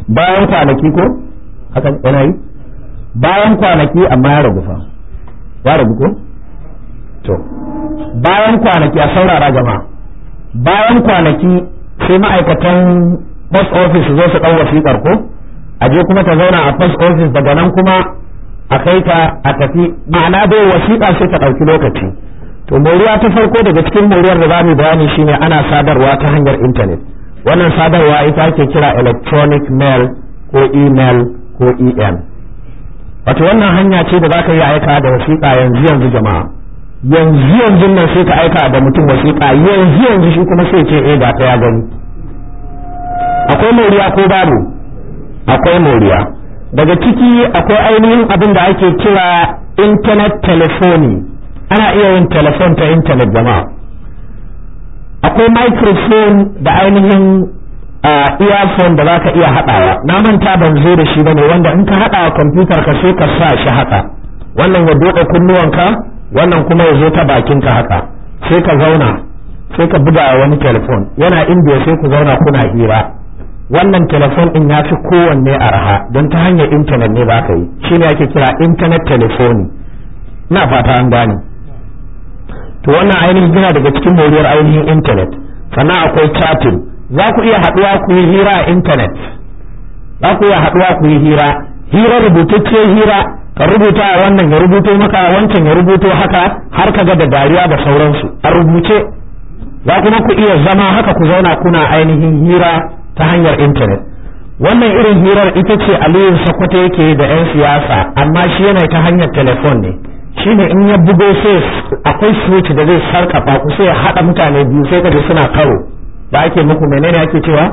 bayan kwanaki ko haka yana yi bayan kwanaki amma ya ragu fa ya ragu ko to bayan kwanaki a saurara jama'a bayan kwanaki sai ma'aikatan post office zo su ɗau wasiƙar ko a je kuma ta zauna a post office daga nan kuma a kai ta a tafi ma'ana dai wasiƙa sai ta ɗauki lokaci to moriya ta farko daga cikin moriyar da za mu bayani shine ana sadarwa ta hanyar intanet wannan sadarwa ita ake kira electronic mail ko email ko em wato wannan hanya ce da za ka yi aika da wasiƙa yanzu yanzu jama'a yanzu yanzu nan sai ka aika da mutum wasiƙa yanzu yanzu shi kuma sai ce eh ga ta ya gani akwai moriya ko babu akwai moriya daga ciki akwai ainihin abin da ake kira internet telephony ana iya yin telefon ta internet jama'a akwai microphone da ainihin earphone da za ka iya haɗawa na manta ban zo da shi bane wanda in ka haɗa kwamfutar ka sai ka sa shi haka wannan ya doka kunnuwanka wannan kuma ya zo ta bakinka haka sai ka zauna sai ka buga wani telefon yana indiya sai ku zauna kuna hira wannan telefon din ya fi kowanne arha don ta hanyar intanet ne ba ka yi shine ake kira internet telephony ina fata an gane to wannan ainihin yana daga cikin moriyar ainihin intanet sannan akwai chatting za ku iya haɗuwa ku yi hira a intanet za ku iya haɗuwa ku yi hira hira rubutacce hira ka rubuta a wannan ya rubuto maka wancan ya rubuto haka har ka ga da dariya da sauransu a rubuce za kuma ku iya zama haka ku zauna kuna ainihin hira ta hanyar intanet wannan irin hirar ita ce aliyu sakwato yake da 'yan siyasa amma shi yana ta hanyar telefon ne shine in ya bugo sai akwai switch da zai sarkafa ku sai ya haɗa mutane biyu sai kaje suna karo da ake muku menene ake cewa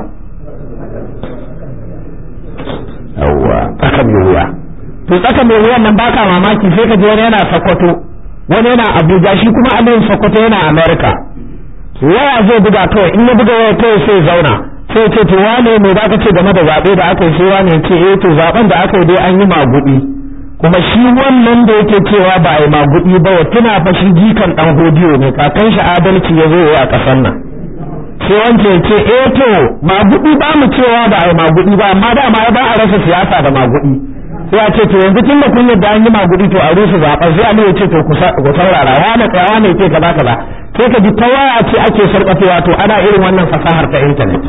yawwa tsaka mai wuya to tsaka mai wuyan nan baka mamaki sai ka je wani yana sakwato wani yana abuja shi kuma aliyu sakwato yana america waya zai buga kawai in ya buga waya kawai sai zauna sai ce to wane me za ka ce game da zaɓe da aka yi sai wane ce eh to zaɓen da aka yi dai an yi magudi kuma shi wannan da yake cewa ba a yi magudi ba ya tuna fa shi jikan dan hodiyo ne kakan shi adalci ya zo a ƙasar nan sai wance ya ce eh to magudi ba mu cewa ba a yi magudi ba amma dama ya ba a rasa siyasa da magudi sai a ce to yanzu tun da kun yadda an yi magudi to a rusa zaɓen sai Ali ya ce to ku saurara wane tsayawa ne ce kaza kaza sai ka ji ta waya ce ake sarƙafewa to ana irin wannan fasahar ta intanet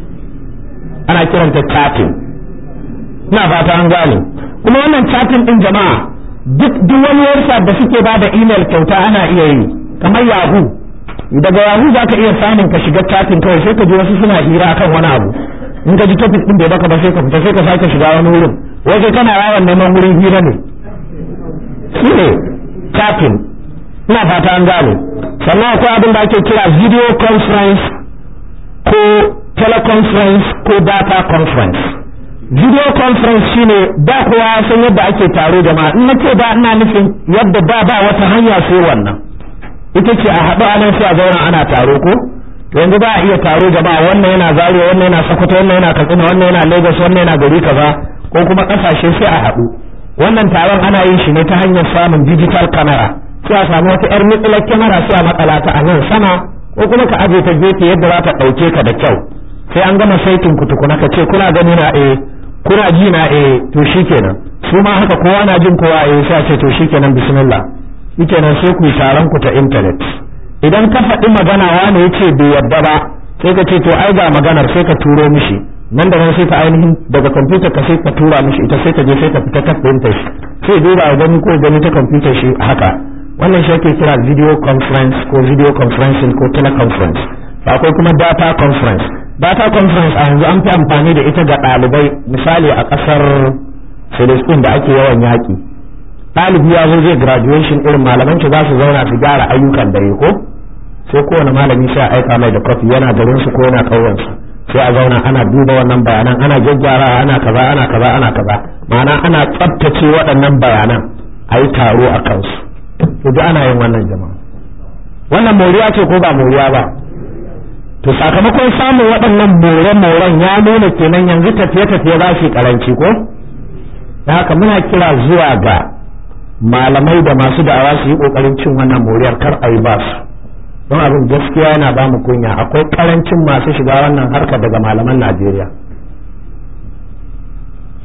ana kiranta chatting ina fata an gane kuma wannan chatting din jama'a duk duk wani website da suke ba da email kyauta ana iya yi kamar yahoo daga yahoo zaka iya samun ka shiga chatting kawai sai ka ji wasu suna hira akan wani abu in ka ji topic din bai baka ba sai ka fita sai ka sake shiga wani wurin wai kai kana yawan neman wurin hira ne shi ne chatting ina fata an gane sannan akwai abin da ake kira video conference ko teleconference ko data conference video conference shine da kowa san yadda ake taro jama'a in nace da ina nufin yadda da ba wata hanya sai wannan ita ce a haɗu anan sai a zauna ana taro ko to yanzu ba a iya taro jama'a wannan yana zaria wannan yana sokoto wannan yana katsina wannan yana lagos wannan yana gari kaza ko kuma ƙasashe sai a haɗu wannan taron ana yin shi ne ta hanyar samun digital camera sai a samu wata yar mitsalar kyamara sai a matsala ta a nan sama ko kuma ka aje ta gefe yadda za ta ɗauke ka da kyau sai an gama saitin ku tukuna ka ce kuna gani na eh kuna ji na eh to shikenan su ma haka kowa na jin kowa eh sai a ce to shikenan bismillah shikenan sai ku yi taron ku ta internet idan ka faɗi magana wani yace bai yarda ba sai ka ce to ai ga maganar sai ka turo mishi nan da nan sai ka ainihin daga kwamfutar ka sai ka tura mishi ita sai ka je sai ka fita ta ɗinta shi sai duba ya gani ko gani ta kwamfutar shi haka wannan shi ake kira video conference ko video conferencing ko teleconference akwai kuma data conference data conference a yanzu an fi amfani da ita ga ɗalibai misali a ƙasar Filistin da ake yawan yaƙi ɗalibi ya zo zai graduation irin malaman za su zauna su gyara ayyukan dare ko sai kowane malami sai a aika mai da kofi yana garin su ko yana ƙauyensu sai a zauna ana duba wannan bayanan ana gyaggyara ana kaza ana kaza ana kaza ma'ana ana tsabtace waɗannan bayanan a yi taro a kansu to duk ana yin wannan jama'a wannan moriya ce ko ba moriya ba to sakamakon samun waɗannan more-moren ya nuna kenan yanzu tafiye-tafiye za su karanci ko da haka muna kira zuwa ga malamai da masu da'awa su yi ƙoƙarin cin wannan moriyar kar a yi ba su don abin gaskiya yana ba mu kunya akwai karancin masu shiga wannan harka daga malaman najeriya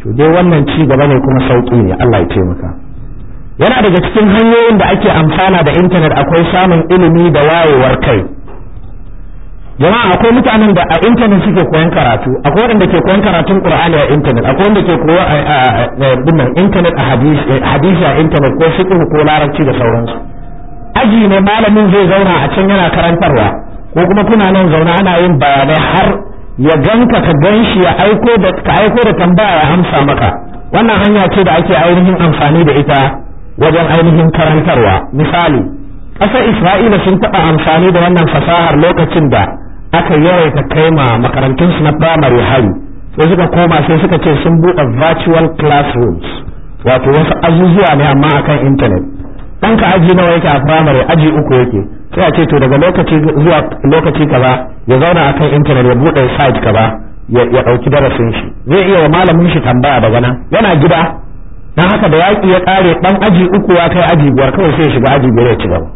to dai wannan ci gaba ne kuma sauƙi ne Allah ya taimaka yana daga cikin hanyoyin da ake amfana da intanet akwai samun ilimi da wayewar kai jama'a akwai mutanen da a intanet suke koyan karatu akwai wanda ke koyan karatun qur'ani a intanet akwai wanda ke koyo a dinnan intanet a hadisi a intanet ko fiqh ko larabci da sauransu aji ne malamin zai zauna a can yana karantarwa ko kuma kuna nan zauna ana yin bayanai har ya ganka ka ganshi ya aiko da ka aiko da tambaya ya amsa maka wannan hanya ce da ake ainihin amfani da ita wajen ainihin karantarwa misali ƙasar isra'ila sun taɓa amfani da wannan fasahar lokacin da aka yawaita kai ma makarantunsu na firamare hari sai suka koma sai suka ce sun buɗe virtual classrooms wato wasu azuzuwa ne amma akan intanet ɗanka aji nawa yake a firamare aji uku yake sai a ce to daga lokaci zuwa lokaci kaza ya zauna akan intanet ya buɗe site kaza ya ɗauki darasin shi zai iya wa malamin shi tambaya daga nan yana gida dan haka da yaƙi ya ƙare ɗan aji uku ya kai aji biyar kawai sai ya shiga aji biyar ya ci gaba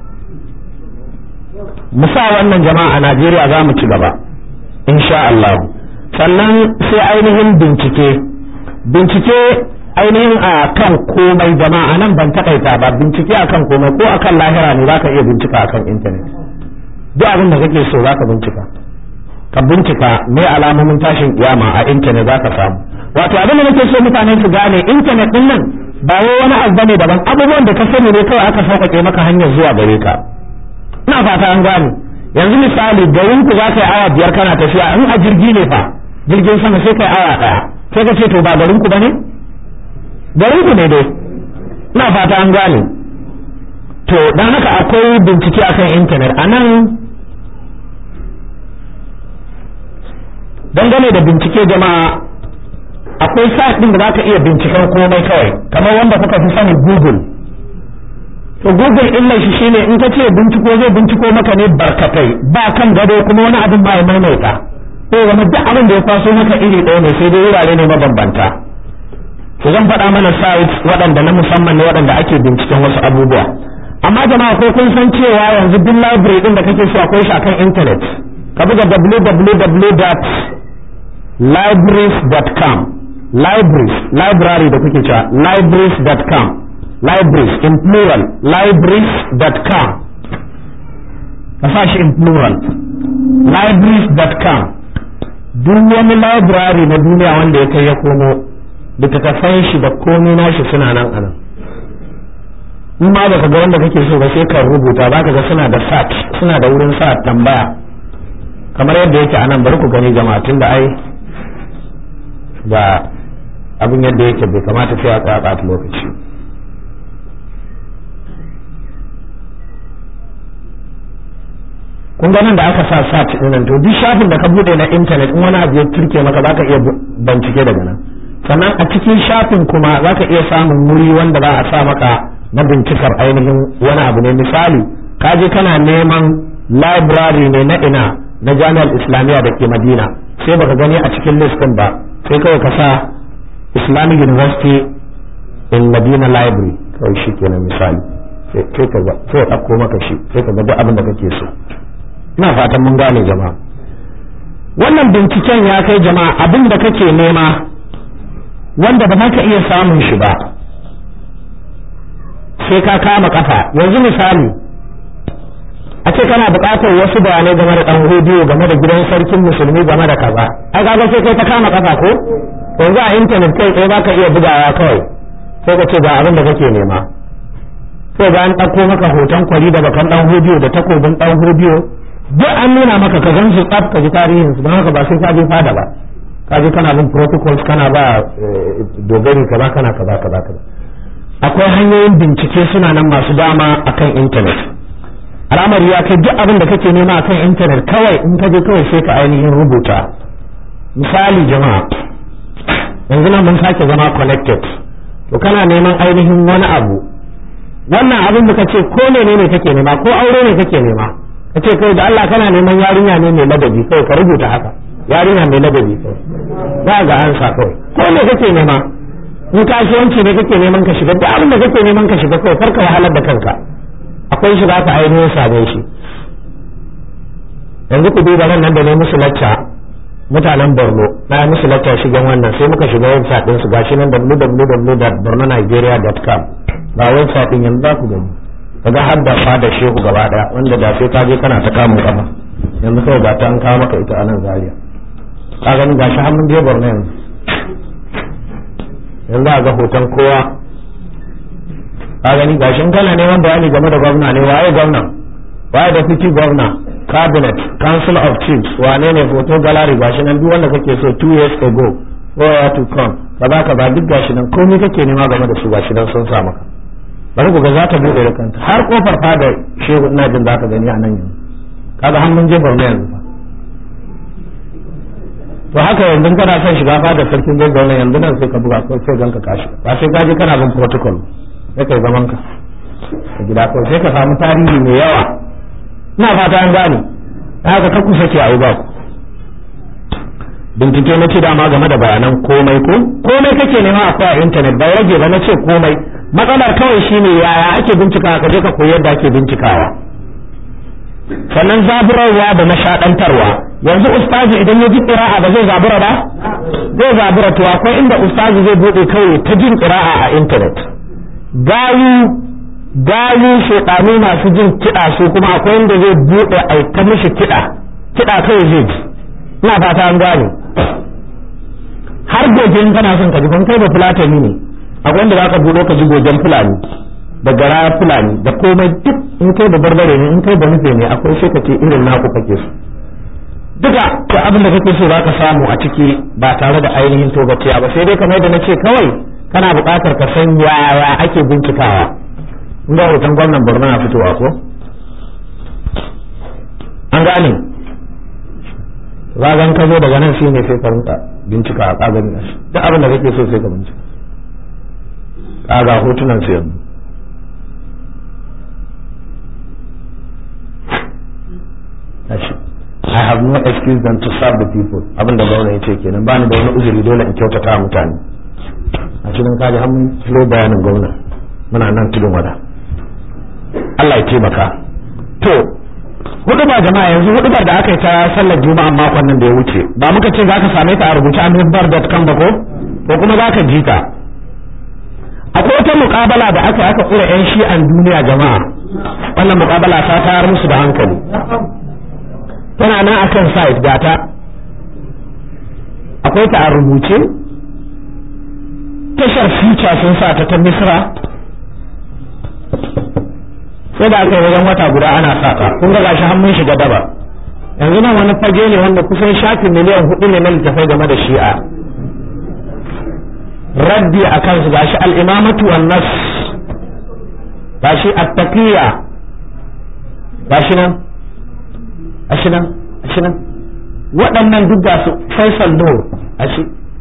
musa wannan jama'a a Najeriya za mu ci gaba insha Allah sannan sai ainihin bincike bincike ainihin a kan komai jama'a nan ban takaita ba bincike akan komai ko akan lahira ne zaka iya bincika akan intanet duk abin da kake so zaka bincika ka bincika me alamomin tashin kiyama a intanet zaka samu wato abin da nake so mutane su gane intanet din nan ba wai wani abu bane daban abubuwan da ka sani ne kawai aka sauƙaƙe maka hanyar zuwa gare ka ina fata an gane yanzu misali garin ku za ka yi awa biyar kana tafiya in a jirgi ne fa jirgin sama sai kai awa ɗaya sai ka ce to ba garin ku bane garin ku ne dai ina fata an gane to dan haka akwai bincike akan intanet a nan dangane da bincike jama'a akwai site din da za ka iya binciken komai kawai kamar wanda kuka fi sani google to google illar shi shine in ka ce binciko zai binciko maka ne barkatai ba kan gado kuma wani abin ba ya maimaita ko wani duk abin da ya kwaso maka iri ɗaya ne sai dai wurare ne mabambanta to zan faɗa mana sites waɗanda na musamman ne waɗanda ake binciken wasu abubuwa amma jama'a ko kun san cewa yanzu duk library din da kake so akwai shi akan internet ka buga www.libraries.com libraries library da kuke cewa libraries.com libraries in plural libraries.com ka sa shi in plural libraries.com duk wani library na duniya wanda ya kai ya komo littattafan shi da komai nashi suna nan anan in ma baka ga wanda kake so ba sai ka rubuta ba ka ga suna da sat suna da wurin sa tambaya kamar yadda yake anan bari ku gani jama'a tun da ai ga abin yadda yake bai kamata sai a tsaya ɓata lokaci kun ga nan da aka sa sat din nan to duk shafin da ka bude na intanet in wani abu ya turke maka zaka iya bincike daga nan sannan a cikin shafin kuma zaka iya samun wuri wanda za a sa maka na bincikar ainihin wani abu ne misali ka je kana neman library ne na ina na jami'ar islamiyya da ke madina sai baka gani a cikin list din ba sai kawai ka sa islamic university in madina library kawai shi kenan misali sai ka ga sai ɗauko maka shi sai ka ga duk abin da kake so ina fatan mun gane jama'a wannan binciken ya kai jama'a abin da kake nema wanda ba za ka iya samun shi ba sai ka kama kafa yanzu misali a ce kana buƙatar wasu bayanai game da ɗan rediyo game da gidan sarkin musulmi game da kaza ai kaga sai kai ta kama kafa ko yanzu a intanet kai tsaye za ka iya bugawa kawai sai ka ce ga abin da kake nema sai ga an ɗauko maka hoton kwari da bakan ɗan rediyo da takobin ɗan rediyo duk an nuna maka ka gan su tsaf ka ji tarihin su don haka ba sai ka je fada ba ka je kana bin protocols kana ba dogari kaza kana kaza kaza kaza akwai hanyoyin bincike suna nan masu dama akan intanet al'amari ya kai duk abin da kake nema akan intanet kawai in ka je kawai sai ka ainihin rubuta misali jama'a yanzu nan mun sake zama connected to kana neman ainihin wani abu wannan abin da kace ko ne ne kake nema ko aure ne kake nema kace kai da Allah kana neman yarinya ne mai ladabi kai ka rubuta haka yarinya mai ladabi kai za ga ansa kawai ko ne kake nema in kasuwanci ne kake neman ka shiga duk abin da kake neman ka shiga kawai farka wahalar da kanka akwai shi za ka ainihin same shi yanzu ku duba nan da ne musu lacca mutanen borno na yi musu lacca shigan wannan sai muka shiga website din su gashi nan www.bornonigeria.com ga website din yanzu za ku gani kaga har da fada shehu gaba daya wanda da sai ka je kana ta kamun kafa yanzu kawai ga ta an kawo maka ita a nan zaria ka gani gashi har mun je borno yanzu yanzu a ga hoton kowa ka gani gashi in kana neman bayani game da gwamna ne waye gwamna waye deputy gwamna cabinet council of chiefs wane ne photo gallery gashi nan duk wanda kake so two years ago or to come kaza kaza duk gashi nan komai kake nema game da su gashi nan sun sa maka bari ku ga za ta bude da kanta har kofar fadar shehu ina jin za ka gani a nan yanzu kaga hannun je borno yanzu fa to haka yanzu kana son shiga fadar sarkin gaggawa yanzu nan sai ka buga ko sai ganka kashi ba sai ka je kana bin protocol sai kai zaman ka a gida ko sai ka samu tarihi mai yawa ina fata an gane haka ka kusa ke ayi ba ku bincike na ce dama game da bayanan komai ko komai kake nema akwai a intanet bai rage ba na ce komai matsalar kawai shine yaya ake bincikawa ka je ka koyi yadda ake bincikawa sannan zaburarwa da nishaɗantarwa yanzu ustazi idan ya ji ƙira'a ba zai zabura ba zai zabura to akwai inda ustazi zai buɗe kawai ta jin ƙira'a a intanet gayu gayu shekanu masu jin kiɗa su kuma akwai inda zai buɗe a ta mishi kiɗa kiɗa kawai zai ji ina fata an gane har gobe in kana son ka ji kai ba fulatani ne akwai inda zaka buɗo ka ji gojen fulani da gara fulani da komai duk in kai da barbare ne in kai da nufe ne akwai sai ka ce irin naku kake so duka da abin da kake so za ka samu a ciki ba tare da ainihin togaciya ba sai dai kamar da na ce kawai kana buƙatar ka san yaya ake bincikawa inda hoton gwamnan borno na fitowa ko an gane zagan ka zo daga nan shine sai ka rinka bincika a ƙagani duk abin da kake so sai ka bincika ƙaga hotunan su yanzu I have no excuse than to serve the people abin da gwamna ya ce kenan ba ni da wani uzuri dole in kyautata mutane a cikin kaji har mun filo bayanin gwamna muna nan tudun wada Allah ya taimaka to hudubar jama'a yanzu hudubar da aka yi ta sallar juma'a makon nan da ya wuce ba muka ce zaka same ta a rubuce a mimbar.com ba ko ko kuma zaka ji ta akwai wata muƙabala da aka aka kura yan shi'an duniya jama'a wannan muƙabala ta tayar musu da hankali tana nan akan site gata akwai ta a rubuce tashar future sun sa ta ta misra sai da aka yi wajen wata guda ana saka kun ga gashi har mun shiga daba yanzu nan wani fage ne wanda kusan shafin miliyan hudu ne na littafai game da shi'a raddi a kansu gashi al'imamatu wan nas gashi at-taqiyya gashi nan gashi nan gashi nan waɗannan duk ga su Faisal Nur gashi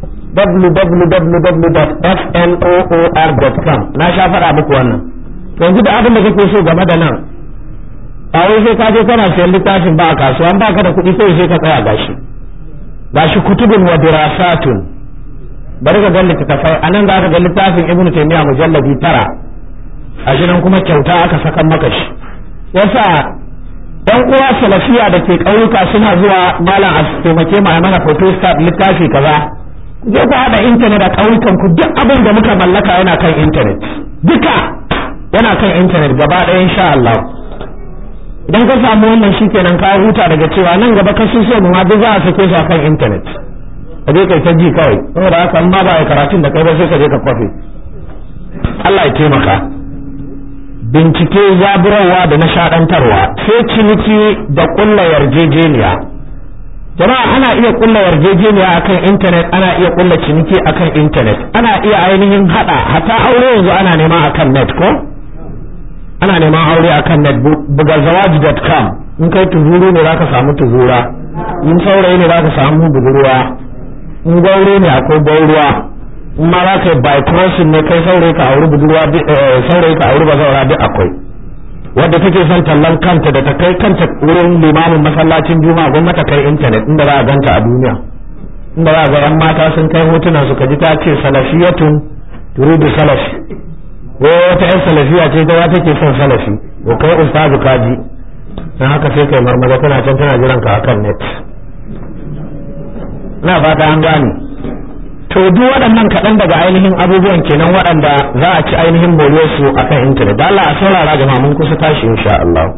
www.fnoor.com na sha faɗa muku wannan yanzu da abin da kake so game da nan a wai sai ka je kana sayan littafin ba a kasuwa an baka da kuɗi sai sai ka tsaya gashi gashi kutubun wa dirasatun bari ka ga littafai anan za ka ga littafin ibnu taymiya mujalladi tara a nan kuma kyauta aka saka maka shi yasa yan uwa salafiya da ke ƙauyuka suna zuwa malam a taimake mu a mana photostat littafi kaza je ku haɗa intanet a ƙauyukan ku duk abin da muka mallaka yana kan intanet duka yana kan intanet gaba ɗaya insha Allah idan ka samu wannan shikenan ka huta daga cewa nan gaba ka so mu ma duk za a sake su akan intanet ka je kai ta ji kawai saboda haka in ma ba karatun da kai ba sai ka je ka kwafe Allah ya taimaka bincike zaburarwa da nishadantarwa sai ciniki da kulla yarjejeniya jama'a ana iya kulla yarjejeniya akan intanet ana iya kulla ciniki akan intanet ana iya ainihin hada hata aure yanzu ana nema akan net ko ana neman aure akan net buga zawaji.com in kai tuzuru ne zaka samu tuzura in saurayi ne zaka samu budurwa in gaure ne akwai gauruwa in ma za ka yi by crossing ne kai saurayi ka auri budurwa saurayi ka auri bazaura duk akwai wadda take son tallan kanta da ta kai kanta wurin limamin masallacin juma'a gwamnati kai intanet inda za a ganta a duniya inda za a ga yan mata sun kai hotunan su kaji ta ce salafiyatun turidu salafi ko wata yan salafiya ce ta take son salafi ko kai ustazu kaji dan haka sai kai marmaza tana can tana jiran ka akan net na fata an gane to duk waɗannan kaɗan daga ainihin abubuwan kenan waɗanda za a ci ainihin su a kan intanet da Allah a saurara jama'a mun kusa tashi insha Allah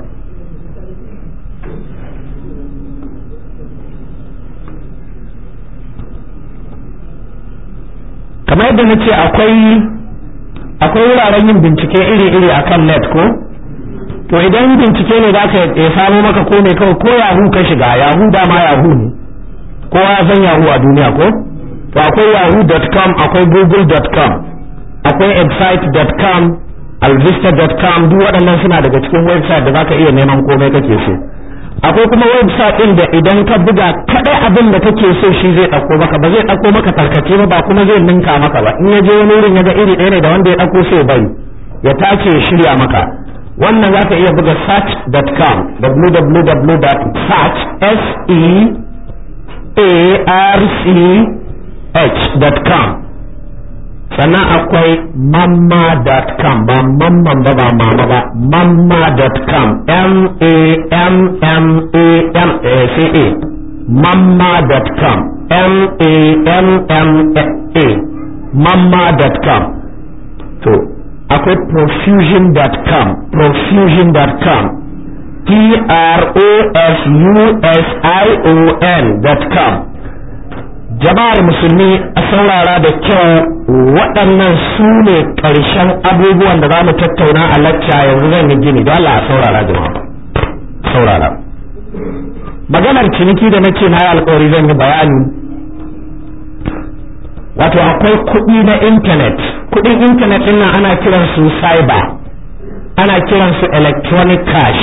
kamar yadda na ce akwai akwai wuraren yin bincike iri-iri a kan net ko to idan bincike ne za ka ya samo maka ko ne kawai ko yahoo ka shiga yahoo dama yahoo ne kowa ya san yahoo a duniya ko to akwai yahoo.com akwai google.com akwai excite.com alvista.com duk waɗannan suna daga cikin website da zaka iya neman komai kake so akwai kuma website ɗin da idan ka buga kaɗai abin da kake so shi zai ɗauko maka ba zai ɗauko maka tarkace ba ba kuma zai ninka maka ba in ya je wani wurin ya ga iri ɗaya ne da wanda ya ɗauko sai bari ya tace ya shirya maka wannan zaka iya buga search.com www.search s e a r c h.com sannan akwai mamma.com ba mamman ba ba mama ba mamma.com m-a-m-m-a-m-a-c-a mamma.com m-a-m-m-a mamma.com to akwai profusion.com profusion.com p-r-o-f-u-s-i-o-n.com jama'ar musulmi a saurara da kyau waɗannan su ne ƙarshen abubuwan da za mu tattauna a lacca yanzu zan yi gini don Allah a saurara jama'a saurara maganar ciniki da nake na yi alkawari zan yi bayani wato akwai kuɗi na intanet kuɗin intanet ɗin nan ana kiransu cyber ana kiransu electronic cash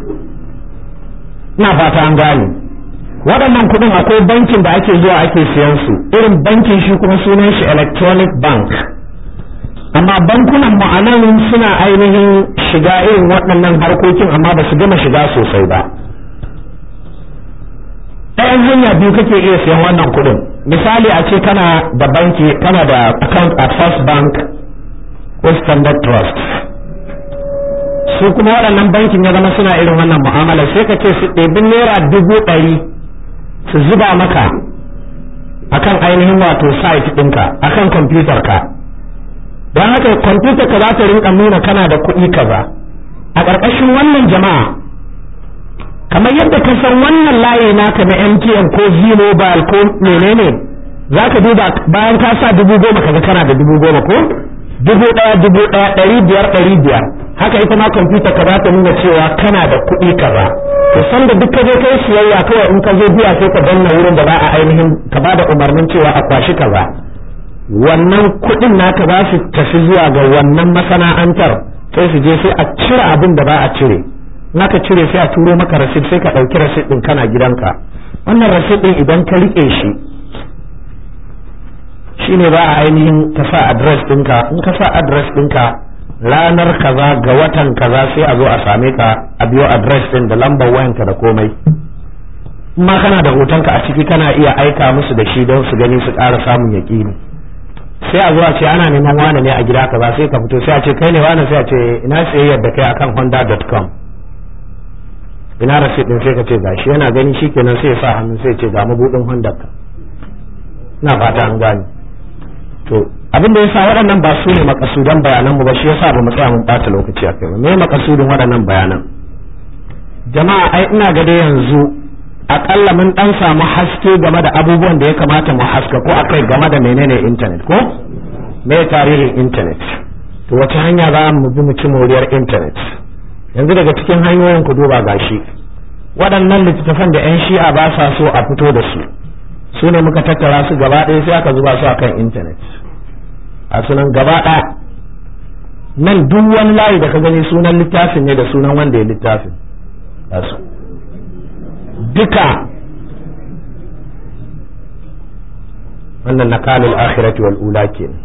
ina fata an gane waɗannan kuɗin akwai bankin da ake zuwa ake siyan su irin bankin shi kuma sunan shi electronic bank amma bankunan ma'anan suna ainihin shiga irin waɗannan harkokin amma ba su gama shiga sosai ba ɗayan hanya biyu kake iya siyan wannan kuɗin misali a ce kana da banki kana da account at first bank ko standard trust su kuma waɗannan bankin ya zama suna irin wannan mu'amala sai ka ce su ɗebi naira dubu ɗari su zuba maka akan ainihin wato site ɗinka akan kwamfutar ka don haka kwamfutar ka za ta rinka nuna kana da kuɗi kaza a ƙarƙashin wannan jama'a kamar yadda ka san wannan layi naka na MTN ko Z-Mobile ko menene za ka duba bayan ka sa dubu goma kaga kana da dubu goma ko dubu ɗaya dubu ɗaya ɗari biyar ɗari biyar haka ita ma kwamfuta ka za ta nuna cewa kana da kuɗi kaza to san da duk ka je kai siyayya kawai in ka zo biya sai ka danna wurin da za a ainihin ka ba da umarnin cewa a kwashi kaza wannan kuɗin naka za su tafi zuwa ga wannan masana'antar sai su je sai a cire abin da ba a cire naka cire sai a turo maka rasid sai ka ɗauki rasid ɗin kana gidanka wannan rasid ɗin idan ka riƙe shi shine ba a ainihin ka sa adres ɗinka in ka sa adres ɗinka ranar kaza ga watan kaza sai a zo a same ka a biyo adres ɗin da lambar wayanka da komai ma kana da hotonka a ciki kana iya aika musu da shi don su gani su ƙara samun yaƙini sai a zo a ce ana neman wane ne a gida kaza sai ka fito sai a ce kai ne wane sai a ce ina sayayyar da kai akan honda.com ina rasit din sai ka ce gashi yana gani shikenan sai ya sa hannu sai ce ga mabudin honda ka ina fata an gane to abin da yasa waɗannan ba su ne makasudan bayanan mu ba shi yasa ba mu tsaya mun bata lokaci a kai ba me makasudin waɗannan bayanan jama'a ai ina ga dai yanzu akalla mun dan samu haske game da abubuwan da ya kamata mu haska ko akai game da menene internet ko me tarihin internet to wace hanya za mu bi mu ci moriyar internet yanzu daga cikin hanyoyin ku duba gashi waɗannan littattafan da 'yan shi'a ba sa so a fito da su su ne muka tattara su gaba ɗaya sai aka zuba su a kan intanet a sunan gaba ɗaya nan duk wani layi da ka gani sunan littafin ne da sunan wanda ya littafin su duka wannan nakalul akhirati wal ula kenan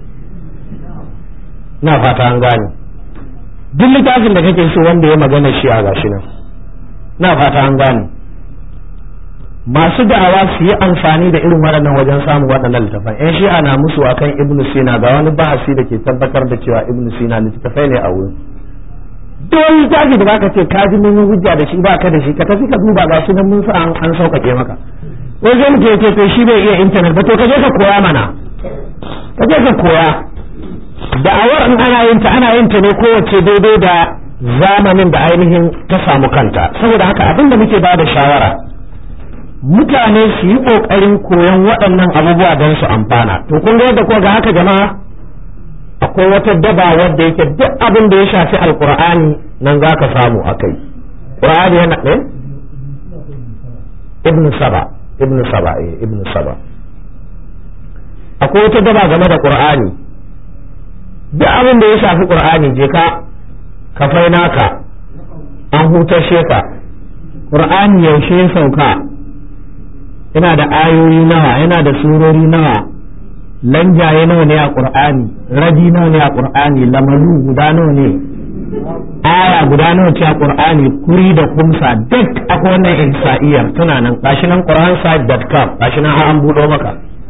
na fata an gane duk littafin da kake so wanda ya magana shi a gashi nan na fata an gane masu da'awa su yi amfani da irin waɗannan wajen samun waɗannan littafan yan shi'a na musu akan ibnu sina ga wani bahasi da ke tabbatar da cewa ibnu sina littafai ne a wurin duk wani littafi da baka ce ka ji mun hujja da shi baka da shi ka tafi ka duba ga shi nan mun sa an sauƙaƙe maka ko zai mutu ya ce to shi bai iya intanet ba to ka je ka koya mana ka je ka koya da'awar in ana yin ta ana yin ta ne kowace daidai da zamanin da ainihin ta samu kanta saboda haka abin da muke bada shawara mutane su yi kokarin koyon waɗannan abubuwa don su amfana to kun ga yadda ko ga haka jama'a akwai wata daba wadda yake duk abin da ya shafi alkur'ani nan za ka samu a kai qur'ani yana ɗaya ibnu saba ibnu saba eh ibnu saba akwai wata daba game da qur'ani duk abin da ya shafi qur'ani je ka ka fai naka an hutashe ka qur'ani yaushe ya sauka yana da ayoyi nawa yana da surori nawa lanjaye nawa ne a qur'ani rabi nawa ne a qur'ani lamalu guda nawa ne aya guda nawa ce a qur'ani kuri da kumsa duk akwai wannan ihsa'iyar tana nan gashi nan qur'ansite.com gashi nan an buɗo maka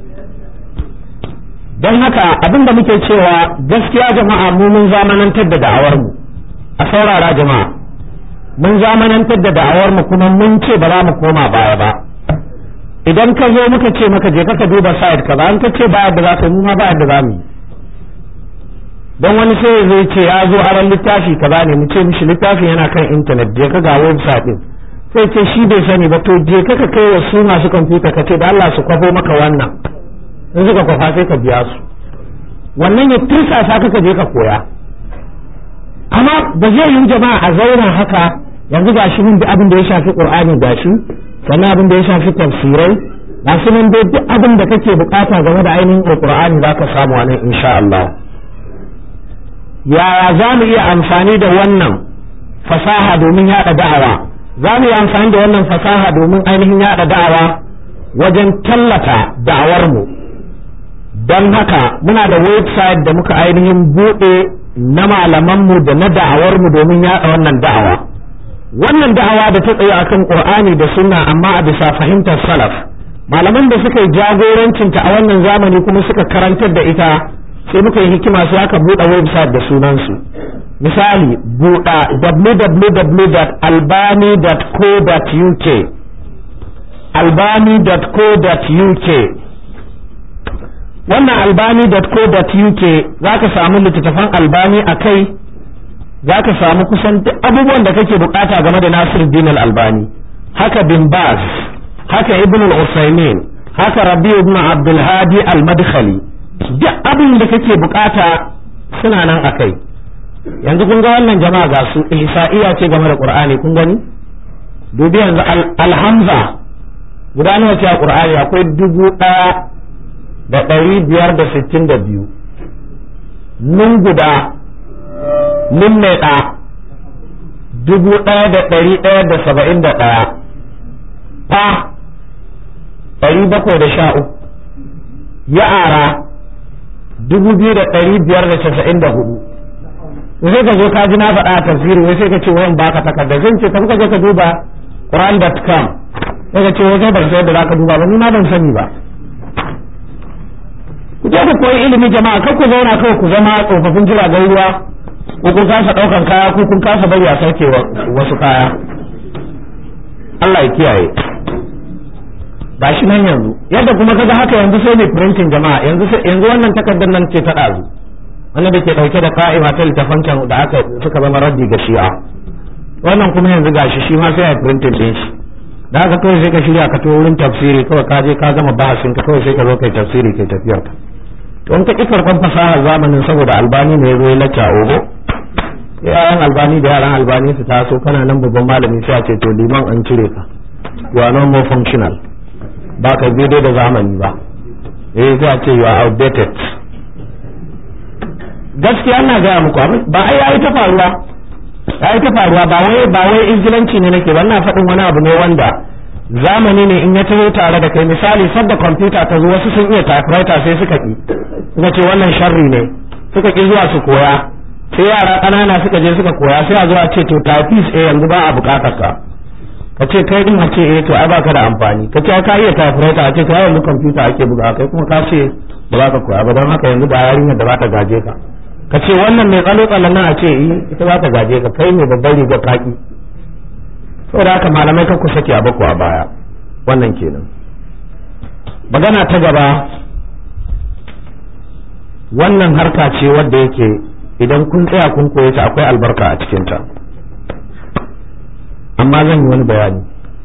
don haka abin da muke cewa gaskiya jama'a mu mun zamanantar da da'awar mu a saurara jama'a mun zamanantar da da'awar mu kuma mun ce ba za mu koma baya ba idan ka zo muka ce maka je ka duba site ka ba an ka ce ba yadda za ka mu ma ba yadda za mu yi don wani sai zai ce ya zo aran littafi ka ba ne mu ce mishi littafin yana kan intanet je ka ga website din sai ce shi bai sani ba to je ka ka kai wa su masu kwamfuta ka ce da Allah su kwafo maka wannan in suka kwafa sai ka biya su wannan ya tirsasa ka je ka koya amma ba zai yi jama'a a zauna haka yanzu ga shi mun bi abin da ya shafi qur'ani ga shi sannan abin da ya shafi tafsirai ga su nan dai duk abin da kake bukata game da ainihin qur'ani za ka samu nan insha Allah yaya za mu iya amfani da wannan fasaha domin yada da'awa za mu yi amfani da wannan fasaha domin ainihin yada da'awa wajen tallata da'awarmu don haka muna da website da muka ainihin buɗe na malamanmu da na da'awarmu domin yaɗa wannan da'awa wannan da'awa da ta tsaye akan qur'ani da sunna amma a bisa fahimtar salaf malaman da suka yi jagorancinta a wannan zamani kuma suka karantar da ita sai muka yi hikima sai aka buɗe website da sunansu misali buɗa www.albani.co.uk albani.co.uk wannan albani.co.uk za ka samu littattafan albani a kai za ka samu kusan duk abubuwan da kake bukata game da Nasir Din albani haka bin Baz haka Ibn al-Usaymin haka Rabi ibn Abdul Hadi al-Madkhali duk abin da kake bukata suna nan a kai yanzu kun ga wannan jama'a ga su ihsa'iya ce game da Qur'ani kun gani dubi yanzu alhamza guda nawa ce a Qur'ani akwai dubu ɗaya da ɗari biyar da sittin da biyu nun guda nun mai ɗa dubu ɗaya da ɗari ɗaya da saba'in da ɗaya fa ɗari bakwai da sha uku ya'ara dubu biyu da ɗari biyar da casa'in da hudu sai ka zo ka ji na faɗa a tafsiri wai sai ka ce wayan baka takarda zan ce tafi ka je ka duba quran.com sai ka ce wai kai ban san yadda za ka duba ba ni ma ban sani ba ku je ku koyi ilimi jama'a kar ku zauna kawai ku zama tsofaffin jiragen ruwa ko kun kasa ɗaukan kaya ko kun kasa bari a sauke wasu kaya Allah ya kiyaye ba shi nan yanzu yadda kuma kaga haka yanzu sai ne printing jama'a yanzu yanzu wannan takardar nan ce ta ɗazu wannan da ke ɗauke da ka'ima ta littafan can da aka suka zama raddi ga shi'a wannan kuma yanzu gashi shi ma sai a printing din shi da haka kawai sai ka shirya ka to wurin tafsiri kawai ka je ka gama bahasin ka kawai sai ka zo kai tafsiri kai tafiyar ka to in ka ƙi karɓar fasahar zamanin saboda albani ne ya zo ya lacca ogo yaran albani da yaran albani su taso kana nan babban malami sai a ce to liman an cire ka you are no more functional ba ka daidai da zamani ba eh sai a ce you are outdated gaskiya ina gaya muku abin ba ai yayi ta faruwa yayi ta faruwa ba wai ba wai injilanci ne nake ba ina faɗin wani abu ne wanda zamani ne in ya taho tare da kai misali sadda kwamfuta ta zo wasu sun iya typewriter sai suka ki suka ce wannan sharri ne suka ki zuwa su koya sai yara ƙanana suka je suka koya sai a zuwa ce to typist eh yanzu ba a buƙatar ka ka ce kai din a ce eh to ai baka da amfani ka ce ka iya typewriter a ce kai yanzu kwamfuta ake buga kai kuma ka ce ba za ka koya ba don haka yanzu ba yarinyar da ba ta gaje ka ka ce wannan mai tsalo tsallan nan a ce eh ita za ta gaje ka kai mai babbar riga kaki saboda haka malamai kan ku sake a bako a baya wannan kenan magana ta gaba wannan harka ce wadda yake idan kun tsaya kun koye ta akwai albarka a cikinta amma zan yi wani bayani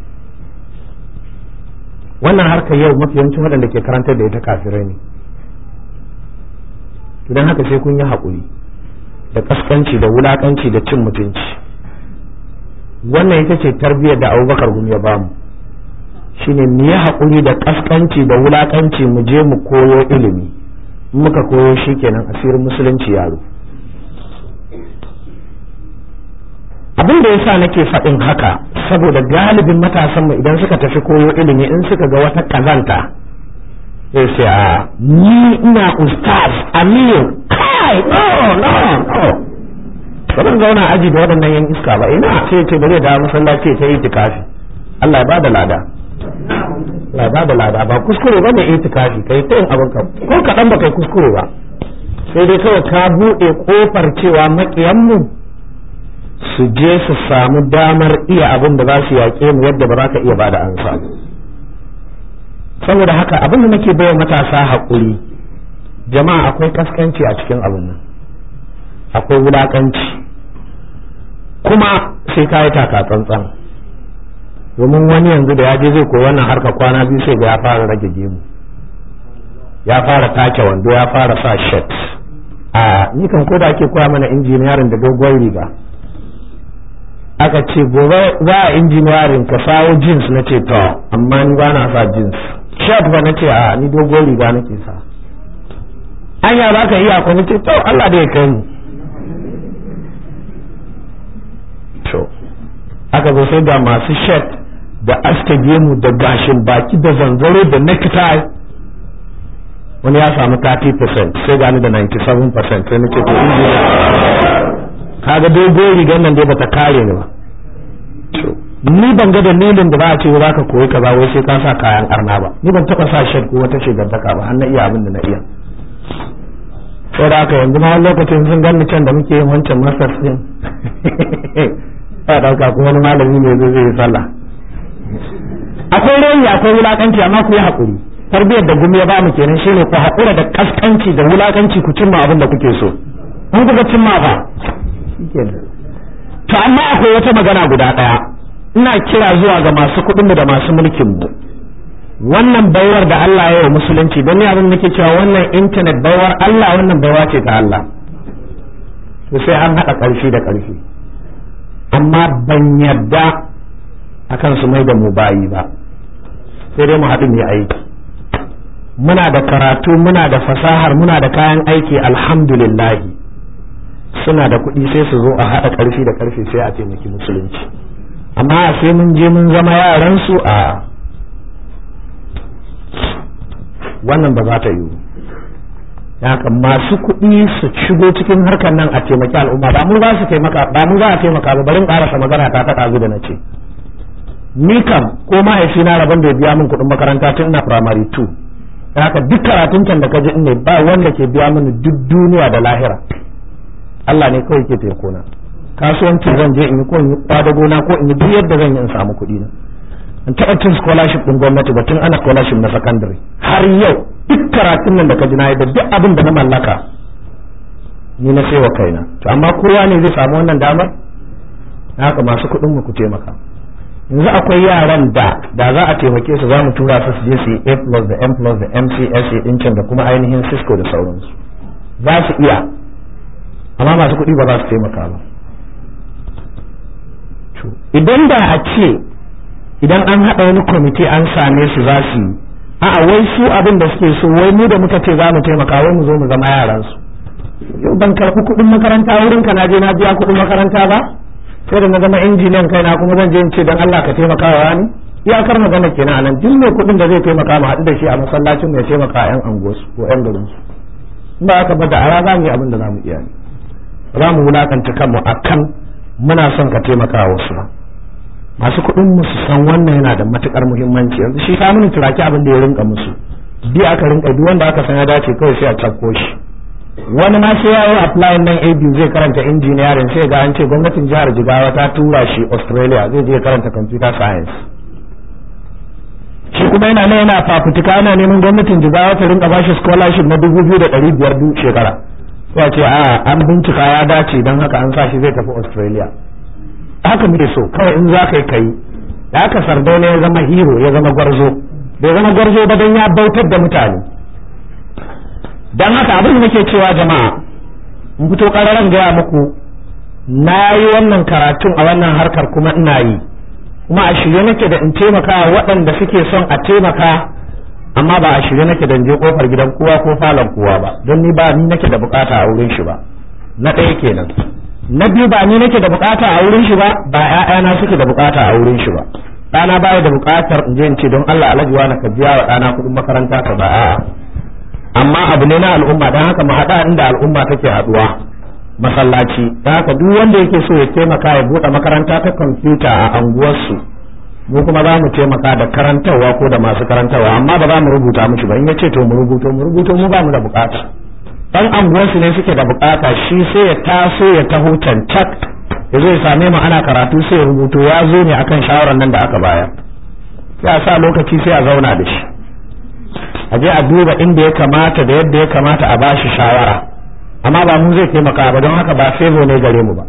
wannan harkar yau mafi yawancin waɗanda ke karantar da ita kafirai ne idan haka sai kun yi haƙuri da kaskanci da wulaƙanci da cin mutunci wannan ita ce tarbiyyar da abubakar gumi ya bamu shine mu yi haƙuri da kaskanci da wulaƙanci mu je mu koyo ilimi muka koyo shi kenan asirin musulunci yaro abin da yasa nake faɗin haka saboda galibin matasan mu idan suka tafi koyo ilimi in suka ga wata kazanta sai sai a ni ina ustaz amir kai no no no ba zan zauna aji da waɗannan yan iska ba ina sai ce bari da masallaci ta yi tikafi Allah ya bada lada Allah ya bada lada ba kuskure ba ne itikafi kai ta yin abin ka ko kaɗan ba kai kuskure ba sai dai kawai ka buɗe ƙofar cewa maƙiyanmu su je su samu damar iya abin da za su yaƙe mu yadda ba za ka iya bada ansa saboda haka abin da nake baiwa matasa haƙuri jama'a akwai kaskanci a cikin abin nan akwai wulaƙanci kuma sai ka yi taka tsantsan domin wani yanzu da ya je zai koyi wannan harka kwana biyu sai ga ya fara rage gemu ya fara take wando ya fara sa shirt a ni kan ko da ake koya mana injiniyarin da dogon riga aka ce gobe za a injiniyarin ka sawo jeans na ce to amma ni ba na sa jeans shirt ba na ce a ni dogon riga nake sa anya za ka iya ko ce to Allah da ya kai mu to aka zo sai da masu shirt da aske gemu da gashin baki da zanzaro da necktie wani ya samu 30% sai gani da 97% sai nake to kaga dogon rigar nan dai bata kare ni ba ni ban ga dalilin da za a ce za ka koyi kaza wai sai ka sa kayan arna ba ni ban taba sa shirt ko wata shigantaka ba har na iya abin da na iya saboda haka yanzu ma wani lokacin sun ganni can da muke yin wancan masters din ya dauka kuma wani malami ne zai zai sallah akwai rayi akwai wulakanci amma ku yi hakuri tarbiyyar da gumi ya ba mu kenan shine ku hakura da kaskanci da wulakanci ku cimma abin da kuke so in kuka cimma ba to amma akwai wata magana guda daya ina kira zuwa ga masu kuɗin da masu mulkin mu wannan baiwar da Allah ya yi musulunci don abin da nake cewa wannan intanet baiwar Allah wannan baiwa ce ta Allah to sai an haɗa ƙarfi da ƙarfi amma ban yarda akan su mai da mu bayi ba sai dai mu haɗu mu aiki muna da karatu muna da fasahar muna da kayan aiki alhamdulillahi suna da kuɗi sai su zo a haɗa ƙarfi da ƙarfi sai a taimaki musulunci amma sai mun je mun zama yaran su a wannan ba za ta yiwu haka masu kuɗi su shigo cikin harkar nan a taimaki al'umma ba mu za su taimaka ba mu za a taimaka ba barin ƙarasa magana ta ta ɗazu da na ce ni kam ko mahaifina rabon da biya min kuɗin makaranta tun ina primary 2 haka duk karatun can da ka ji ne ba wanda ke biya mini duk duniya da lahira Allah ne kawai ke taimako na kasuwancin zan je in yi ko in yi kwadago na ko in yi duk yadda zan yi in samu kuɗi na in taɓa cin scholarship ɗin gwamnati ba tun ana scholarship na secondary har yau duk karatun nan da ka ji na da duk abin da na mallaka ni na wa kaina to amma kowa ne zai samu wannan damar haka masu kuɗin mu ku taimaka yanzu akwai yaran da da za a taimake su za mu tura su su je su yi A plus da M plus da MCSA ɗin can da kuma ainihin Cisco da sauransu za su iya amma masu kuɗi ba za su taimaka ba idan da a ce idan an haɗa wani kwamiti an same su za su yi a'a wai su abin da suke so wai mu da muka ce za mu taimaka wai mu zo mu zama yaran su yau ban karɓi kuɗin makaranta wurin ka na je na biya kuɗin makaranta ba sai da na zama injiniyan kai na kuma zan je in ce dan Allah ka taimaka wa ni iyakar magana kenan anan duk mai kuɗin da zai taimaka mu haɗu da shi a masallacin ya taimaka a yan anguwarsu ko yan garin su ba haka ba da ara za mu yi abin da za mu iya ne za mu wulakanta kanmu akan muna son ka taimaka wasu masu kuɗin mu su san wannan yana da matukar muhimmanci yanzu shi ka mini turaki abin da ya rinka musu bi aka rinka duk wanda aka san ya dace kawai sai a cakko shi wani ma sai ya yi apply nan AB zai karanta engineering sai ga an ce gwamnatin jihar Jigawa ta tura shi Australia zai je karanta computer science shi kuma yana nan yana fafutuka yana neman gwamnatin jigawa ta rinka bashi scholarship na dubu biyu da ɗari biyar duk shekara ya ce a an bincika ya dace don haka an sa shi zai tafi australia haka muke so kawai in za ka yi kai da haka sardauna ya zama hero ya zama gwarzo bai zama gwarzo ba don ya bautar da mutane don haka abin da nake cewa jama'a in fito ƙararren gaya muku na yi wannan karatun a wannan harkar kuma ina yi kuma a shirye nake da in taimaka waɗanda suke son a taimaka amma ba a shirye nake da in je kofar gidan kowa ko falon kowa ba don ni ba ni nake da bukata a wurin shi ba na ɗaya kenan na biyu ba ni nake da bukata a wurin shi ba ba ƴaƴana suke da bukata a wurin shi ba ɗana baya da bukatar in je in ce don Allah alhaji wa ka biya wa ɗana kuɗin makaranta ka ba a'a amma abu ne na al'umma don haka mu haɗa inda al'umma take haɗuwa masallaci don haka duk wanda yake so ya taimaka ya buɗe makaranta ta kwamfuta a anguwarsu mu kuma za mu taimaka da karantarwa ko da masu karantarwa amma ba za mu rubuta mushi ba in ya ce to mu rubuto mu rubuto mu ba mu da bukata dan anguwarsu ne suke da bukata shi sai ya taso ya taho cancak ya zo ya same mu ana karatu sai ya rubuto ya zo ne akan shawarar nan da aka bayar sai a sa lokaci sai a zauna da shi a je a duba inda ya kamata da yadda ya kamata a bashi shawara amma ba mu zai taimaka ba don haka ba favor ne gare mu ba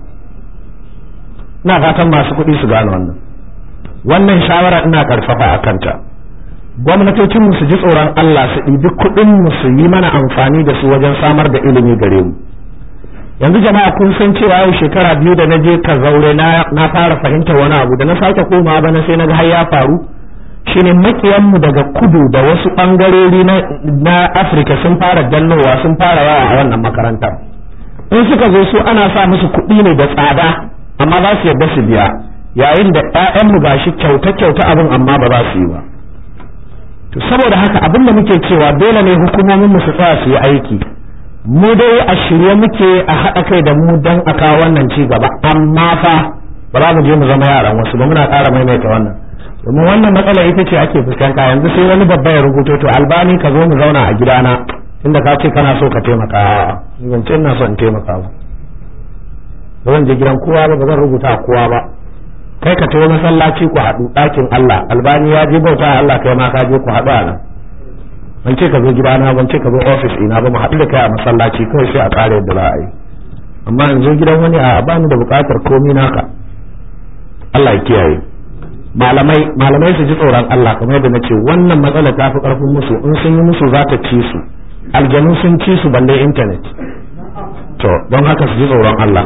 ina fatan masu kuɗi su gane wannan wannan shawara ina karfafa a kanta gwamnatocin mu su ji tsoron Allah su ɗibi kuɗin mu su yi mana amfani da su wajen samar da ilimi gare mu yanzu jama'a kun san cewa yau shekara biyu da na je ka zaure na fara fahimtar wani abu da na sake komawa bana sai na ga har ya faru shine makiyanmu daga kudu da wasu ɓangarori na afirka sun fara dannowa sun fara yawa a wannan makarantar in suka zo su ana sa musu kuɗi ne da tsada amma za su yarda su biya yayin da ƴaƴanmu ga shi kyauta kyauta abin amma ba za su yi ba to saboda haka abin da muke cewa dole ne hukumomin mu su tsaya su yi aiki mu dai a shirye muke a haɗa kai da mu don a kawo wannan ci gaba amma fa ba za mu je mu zama yaran wasu ba muna ƙara maimaita wannan domin wannan matsala ita ce ake fuskanta yanzu sai wani babba ya rubuto to albani ka zo mu zauna a gidana inda ka ce kana so ka taimaka ni ban ce ina so in taimaka ba ba zan je gidan kowa ba ba zan rubuta a kowa ba kai ka tawo masallaci ku haɗu ɗakin Allah albani ya je bauta Allah kai ma ka je ku haɗu a nan ban ce ka zo gidana ban ce ka zo ofis ina ba mu haɗu da kai a masallaci kawai sai a ƙara yadda za a yi amma in zo gidan wani a bani da buƙatar komi naka Allah ya kiyaye malamai malamai su ji tsoron Allah kamar yadda nace wannan matsala ta fi karfin musu in sun yi musu za ta ci su aljanu sun ci su balle internet to don haka su ji tsoron Allah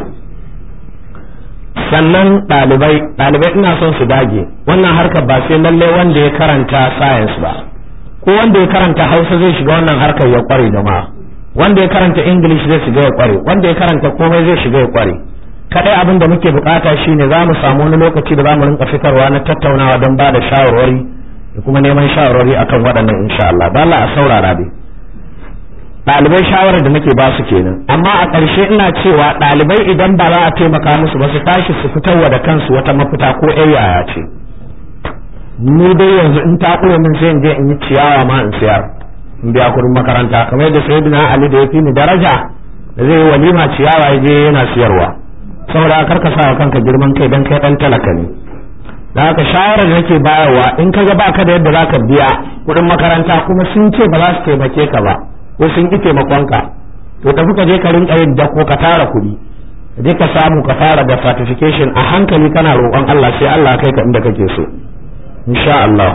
sannan ɗalibai ɗalibai ina son su dage wannan harkar ba sai lalle wanda ya karanta science ba ko wanda ya karanta hausa zai shiga wannan harkar ya kware jama'a wanda ya karanta english zai shiga ya kware wanda ya karanta komai zai shiga ya kware kadai abin da muke bukata shine za mu samu wani lokaci da za mu rinka fitarwa na tattaunawa don ba da shawarwari da kuma neman shawarwari akan waɗannan insha Allah ba Allah a saurara dai ɗalibai shawarar da nake ba su kenan amma a ƙarshe ina cewa ɗalibai idan ba za a taimaka musu ba su tashi su fitarwa da kansu wata mafita ko ƴan yaya ce ni dai yanzu in ta ƙure min sai in je in yi ciyawa ma in siyar in biya kuɗin makaranta kamar yadda sayyidina Ali da ya fi ni daraja da zai yi walima ciyawa ya je yana siyarwa saboda kar ka sa kanka girman kai dan kai dan talaka ne da haka shawarar da nake bayarwa in ka ga baka da yadda zaka biya kuɗin makaranta kuma sun ce ba za su taimake ka ba ko sun ki taimakon ka to tafi ka je ka rinka yin dako ka tara kuɗi ka je ka samu ka fara da certification a hankali kana roƙon Allah sai Allah kai ka inda kake so insha Allah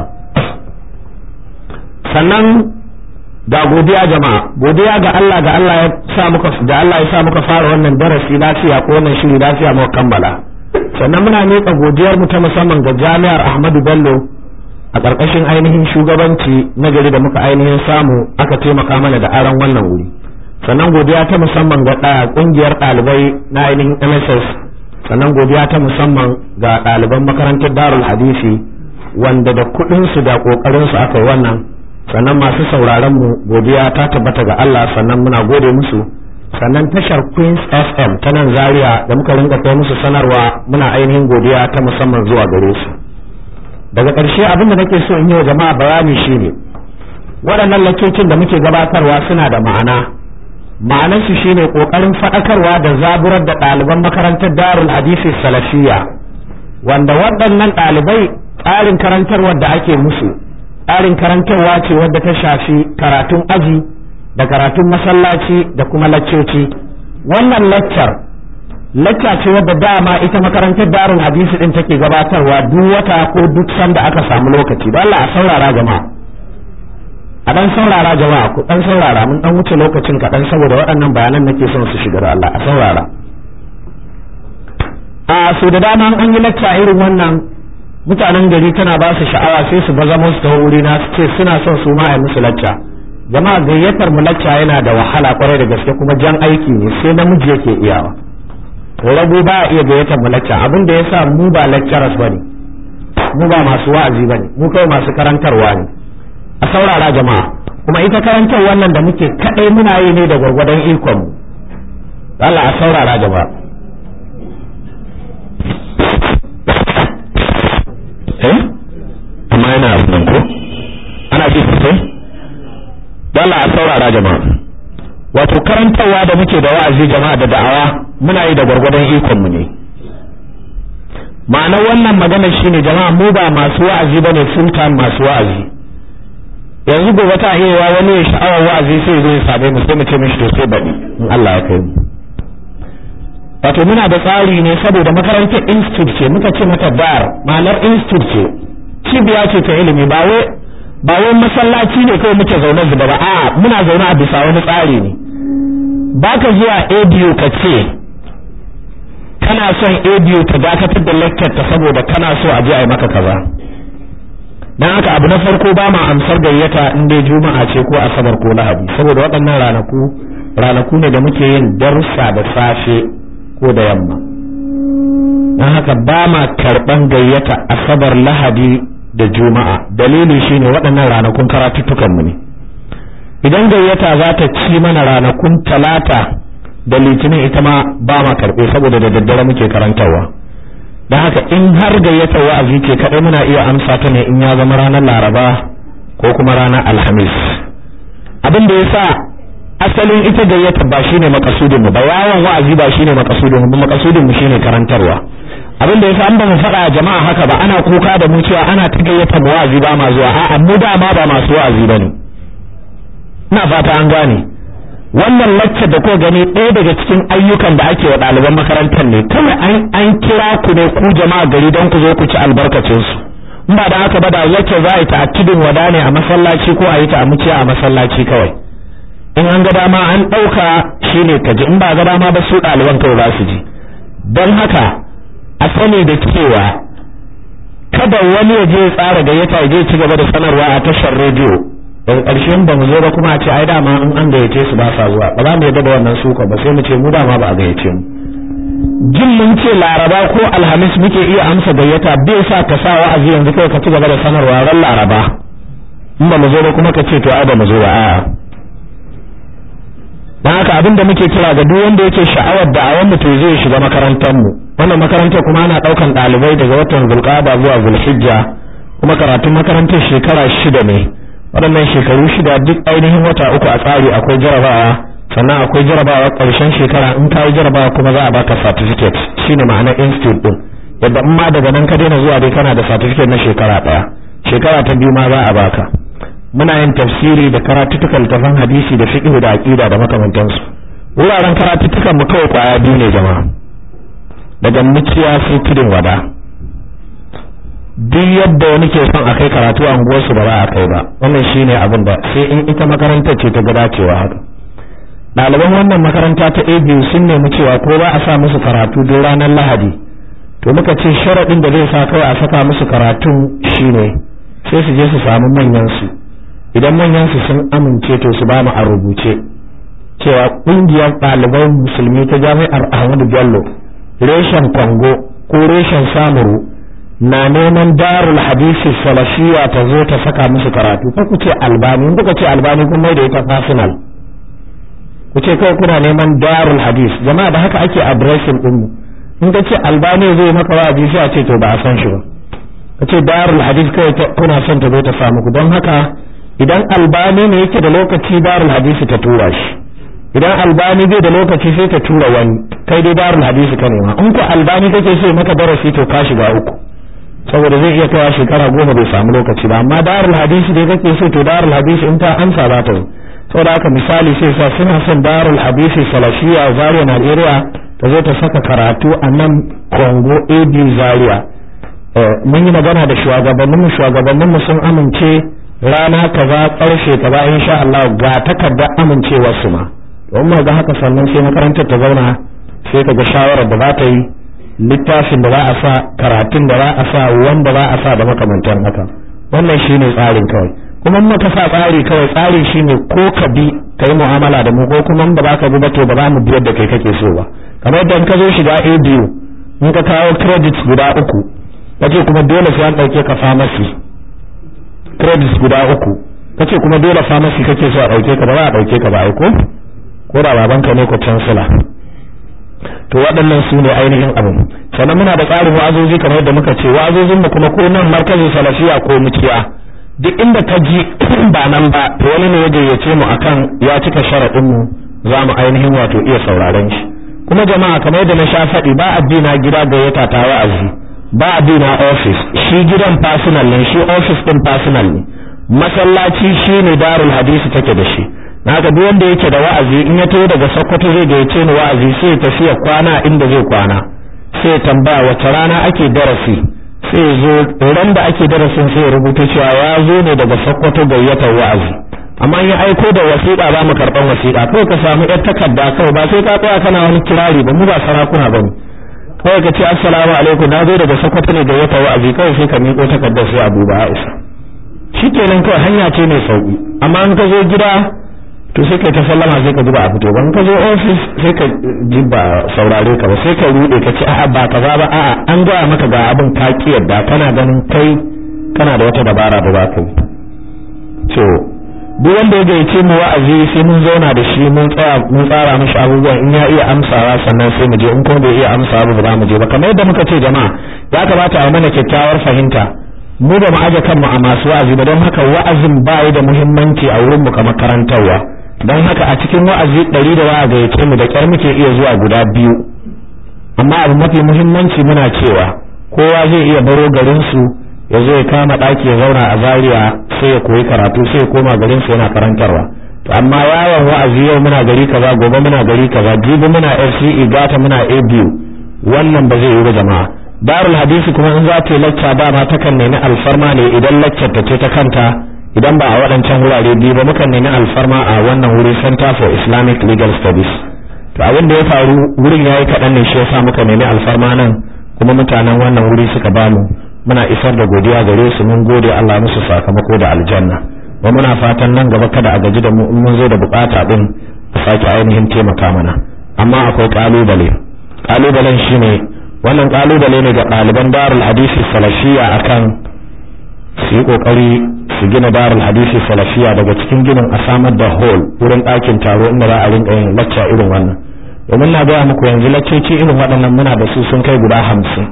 sannan da godiya jama'a godiya ga Allah ga Allah ya sa muka da Allah ya sa muka fara wannan darasi lafiya ko wannan shiri lafiya muka kammala sannan muna miƙa godiyar mu ta musamman ga Jami'ar Ahmadu Bello a ƙarƙashin ainihin shugabanci na gari da muka ainihin samu aka taimaka mana da aron wannan wuri sannan godiya ta musamman ga ƙungiyar ɗalibai na ainihin MSS sannan godiya ta musamman ga ɗaliban makarantar Darul Hadisi wanda da kuɗinsu da ƙoƙarinsu aka yi wannan sannan masu sauraron mu godiya ta tabbata ga Allah sannan muna gode musu sannan tashar Queens FM ta nan Zaria da muka rinka kai musu sanarwa muna ainihin godiya ta musamman zuwa gare su daga ƙarshe abin da nake so in yi wa jama'a bayani shine waɗannan lakocin da muke gabatarwa suna da ma'ana ma'anarsu shine ƙoƙarin faɗakarwa da zaburar da ɗaliban makarantar Darul Hadisi Salafiyya wanda waɗannan ɗalibai tsarin karantarwar da ake musu tsarin karantarwa ce wadda ta shafi karatun aji da karatun masallaci da kuma laccoci wannan laccar lacca ce wadda dama ita makarantar darul hadisi din take gabatarwa duk wata ko duk sanda aka samu lokaci don Allah a saurara jama'a a dan saurara jama'a ku dan saurara mun dan wuce lokacin kaɗan saboda waɗannan bayanan nake son su shiga da Allah a saurara a so da dama an yi lacca irin wannan mutanen gari tana ba su sha'awa sai su baza musu ta wuri na su ce suna son su ma a musu lacca jama'a gayyatar mu lacca yana da wahala kwarai da gaske kuma jan aiki ne sai namiji yake iyawa rago ba a iya gayyatar mu lacca abin da yasa mu ba lecturers bane mu ba masu wa'azi bane mu kai masu karantarwa ne a saurara jama'a kuma ita karantar wannan da muke kadai muna yi ne da gwargwadon ikon mu Allah a saurara jama'a eh amma yana abin ko ana ji sosai Allah a saurara jama'a wato karantarwa da muke da wa'azi jama'a da da'awa muna yi da gwargwadon ikon mu ne ma'anar wannan magana shine jama'a mu ba masu wa'azi bane full time masu wa'azi yanzu gobe ta iya wani ya sha'awar wa'azi sai zai same mu sai mu ce mishi to sai baɗi in Allah ya kai mu wato muna da tsari ne saboda makarantar institute ce muka ce mata dar ma'anar institute ce cibiya ce ta ilimi ba wai ba wai masallaci ne kawai muke zaune zuba ba a'a muna zaune a bisa wani tsari ne baka zuwa ABU ka ce kana son ABU ta dakatar da lecture ta saboda kana so a je a yi maka kaza dan haka abu na farko ba ma amsar gayyata in dai juma'a ce ko asabar ko lahadi saboda waɗannan ranaku ranaku ne da muke yin darussa da safe ko da yamma dan haka ba ma karɓan gayyata asabar lahadi da juma'a dalili shine waɗannan ranakun karatuttukan mu ne idan gayyata za ta ci mana ranakun talata da litinin ita ma ba ma karɓe saboda da daddare muke karantarwa don haka in har gayyata wa'azi ce kaɗai muna iya amsa ta ne in ya zama ranar laraba ko kuma ranar alhamis abin da ya sa asalin ita gayyata ba shine makasudin mu ba yawon wa'azi ba shine makasudin mu makasudin mu shine karantarwa abin da yasa an ba mu faɗa jama'a haka ba ana kuka da mu cewa ana ta gayyata mu wa'azi ba ma zuwa a'a mu dama ba masu wa'azi bane ina fata an gane wannan lacce da ko gani ɗaya daga cikin ayyukan da ake wa ɗaliban makarantar ne kawai an an kira ku ne ku jama'a gari don ku zo ku ci albarkacin su in ba da haka ba da lacce za a yi ta a tudun wada ne a masallaci ko a yi ta a muciya a masallaci kawai in an ga dama an ɗauka shine ka ji in ba ga dama ba su ɗaliban kawai za su ji don haka a sani da cewa kada wani ya je ya tsara gayyata ya je ci gaba da sanarwa a tashar rediyo daga ƙarshen ba mu zo ba kuma a ce ai dama in an gayyace su ba sa zuwa ba za mu yadda da wannan suka ba sai mu ce mu dama ba a gayyace mu jin mun ce laraba ko alhamis muke iya amsa gayyata bai sa ka sa wa'azi yanzu kai ka ci gaba da sanarwa ran laraba in ba mu zo ba kuma ka ce to ai ba mu zo ba a'a dan haka abin da muke kira ga duk wanda yake sha'awar da a wanda to zai shiga makarantar mu wannan makarantar kuma ana daukan dalibai daga watan zulqa'ada zuwa zulhijja kuma karatun makarantar shekara shida ne waɗannan shekaru shida duk ainihin wata uku a tsari akwai jarabawa sannan akwai jarabawa ƙarshen shekara in ka yi jarabawa kuma za a baka certificate shine ma'anar institute din yadda in ma daga nan ka daina zuwa dai kana da certificate na shekara ɗaya shekara ta biyu ma za a baka muna yin tafsiri da karatuttukan littafan hadisi da fiqh da aqida da makamantansu wuraren karatuttukan mu kawai kwaya biyu ne jama'a daga muciya sai tudun wada duk yadda wani ke son a kai karatu a unguwarsu ba za a kai ba wannan shine abin da sai in ita makarantar ce ta ga dacewa haka ɗaliban wannan makaranta ta ABU sun nemi cewa ko ba a sa musu karatu duk ranar Lahadi to muka ce sharaɗin da zai sa kawai a saka musu karatun shine sai su je su samu manyan su idan manyan su sun amince to su ba mu a rubuce cewa ƙungiyar ɗaliban musulmi ta jami'ar Ahmadu Bello reshen Kongo ko reshen Samuru na neman darul hadisi salafiya ta zo ta saka musu karatu ko ku ce albani in kuka ce albani kun mai da ita personal ku ce kawai kuna neman darul hadis jama'a da haka ake addressing din mu in ka ce albani zai maka wa'azi sai a ce to ba a san shi ba ka ce darul hadis kawai kuna son ta zo ta samu ku don haka idan albani ne yake da lokaci darul hadisi ta tura shi idan albani bai da lokaci sai ta tura wani kai dai darul hadisi ka nema in ku albani kake so maka darasi to ka shiga uku saboda zai iya kawo shekara goma bai samu lokaci ba amma darul hadisi dai kake so to darul hadisi in ta amsa za ta saboda haka misali sai sa suna son darul hadisi salafiya zaria Najeriya ta zo ta saka karatu a nan Congo AB Zaria mun yi magana da shugabanninmu shugabanninmu sun amince rana kaza ƙarshe kaza insha Allah ga takardar amincewar su ma don mu ga haka sannan sai makarantar ta zauna sai ka ga shawarar da za ta yi littafin da za a sa karatun da za a sa wanda za a sa da makamantan haka wannan shine tsarin kawai kuma in ka sa tsari kawai tsarin shine ko ka bi ka yi mu'amala da mu ko kuma in ba za ka bi ba to ba za mu biyar da kai kake so ba kamar yadda in ka zo shiga ABU in ka kawo credits guda uku kace kuma dole sai an dauke ka pharmacy credits guda uku kace kuma dole pharmacy kake so a dauke ka ba za a dauke ka ba ai ko ko da babanka ne ko chancellor to waɗannan su ne ainihin abu sannan muna da tsarin wa'azozi kamar yadda muka ce wa'azozin mu kuma ko nan markazin salafiya ko mukiya duk inda ka ji ba nan ba to wani ne ya gayyace mu akan ya cika sharaɗin mu za mu ainihin wato iya sauraron shi kuma jama'a kamar yadda na sha faɗi ba addina gida gayyata ta wa'azi ba addina office shi gidan personal ne shi office din personal ne masallaci shine darul hadisi take da shi na ga duk wanda yake da wa'azi in ya taho daga Sokoto zai gayyace ni wa'azi sai ya tafiya kwana inda zai kwana sai tambaya wace rana ake darasi sai zo ran da ake darasin sai rubuta cewa ya zo ne daga Sokoto gayyatar wa'azi amma in ya aiko da wasiƙa ba mu karɓan wasiƙa kawai ka samu yar takarda kawai ba sai ka tsaya kana wani kirari ba mu ba sarakuna ba ne kawai ka ce assalamu alaikum na zo daga Sokoto ne gayyatar wa'azi kawai sai ka miƙo takardar sai Abu ba Aisha shikenan kawai hanya ce mai sauki amma in ka zo gida to sai kai ta sallama sai ka ji ba a fito ban ka zo office sai ka ji ba saurare ka ba sai ka rude ka ce a'a ba kaza ba a'a an gaya maka ga abin ka ki yadda kana ganin kai kana da wata dabara da za ka yi to duk wanda ya gayyace mu wa'azi sai mun zauna da shi mun tsaya mun tsara mishi abubuwan in ya iya amsawa sannan sai mu je in kuma bai iya amsawa ba za mu je ba kamar yadda muka ce jama'a ya kamata a yi mana kyakkyawar fahimta mu ba mu aje kanmu a masu wa'azi ba don haka wa'azin ba da muhimmanci a wurin mu kamar karantarwa don haka a cikin wa'azi ɗari da wa'a gayyace mu da ƙyar muke iya zuwa guda biyu amma abu mafi muhimmanci muna cewa kowa zai iya baro garinsu ya zo ya kama ɗaki ya zauna a zaria sai ya koyi karatu sai ya koma garinsu yana karantarwa to amma yawon wa'azi yau muna gari kaza gobe muna gari kaza jibi muna FCE gata muna ABU wannan ba zai yi ba jama'a darul hadisi kuma in za ta yi lacca ba ma takan nemi alfarma ne idan laccar ta ce ta kanta idan ba a waɗancan wurare biyu ba mukan nemi alfarma a wannan wuri Center for Islamic Legal Studies to abin da ya faru wurin yayi kaɗan ne shi yasa muka nemi alfarma nan kuma mutanen wannan wuri suka bamu muna isar da godiya gare su mun gode Allah musu sakamako da aljanna wa muna fatan nan gaba kada a gaji da mu in mun zo da bukata din a sake ainihin taimaka mana amma akwai kalubale kalubalen shine wannan kalubale ne ga ɗaliban darul hadisi salafiya akan su yi kokari su gina darul hadisi salafiya daga cikin ginin a samar da hall wurin ɗakin taro inda za a rinka yin lacca irin wannan domin na gaya muku yanzu laccoci irin waɗannan muna da su sun kai guda hamsin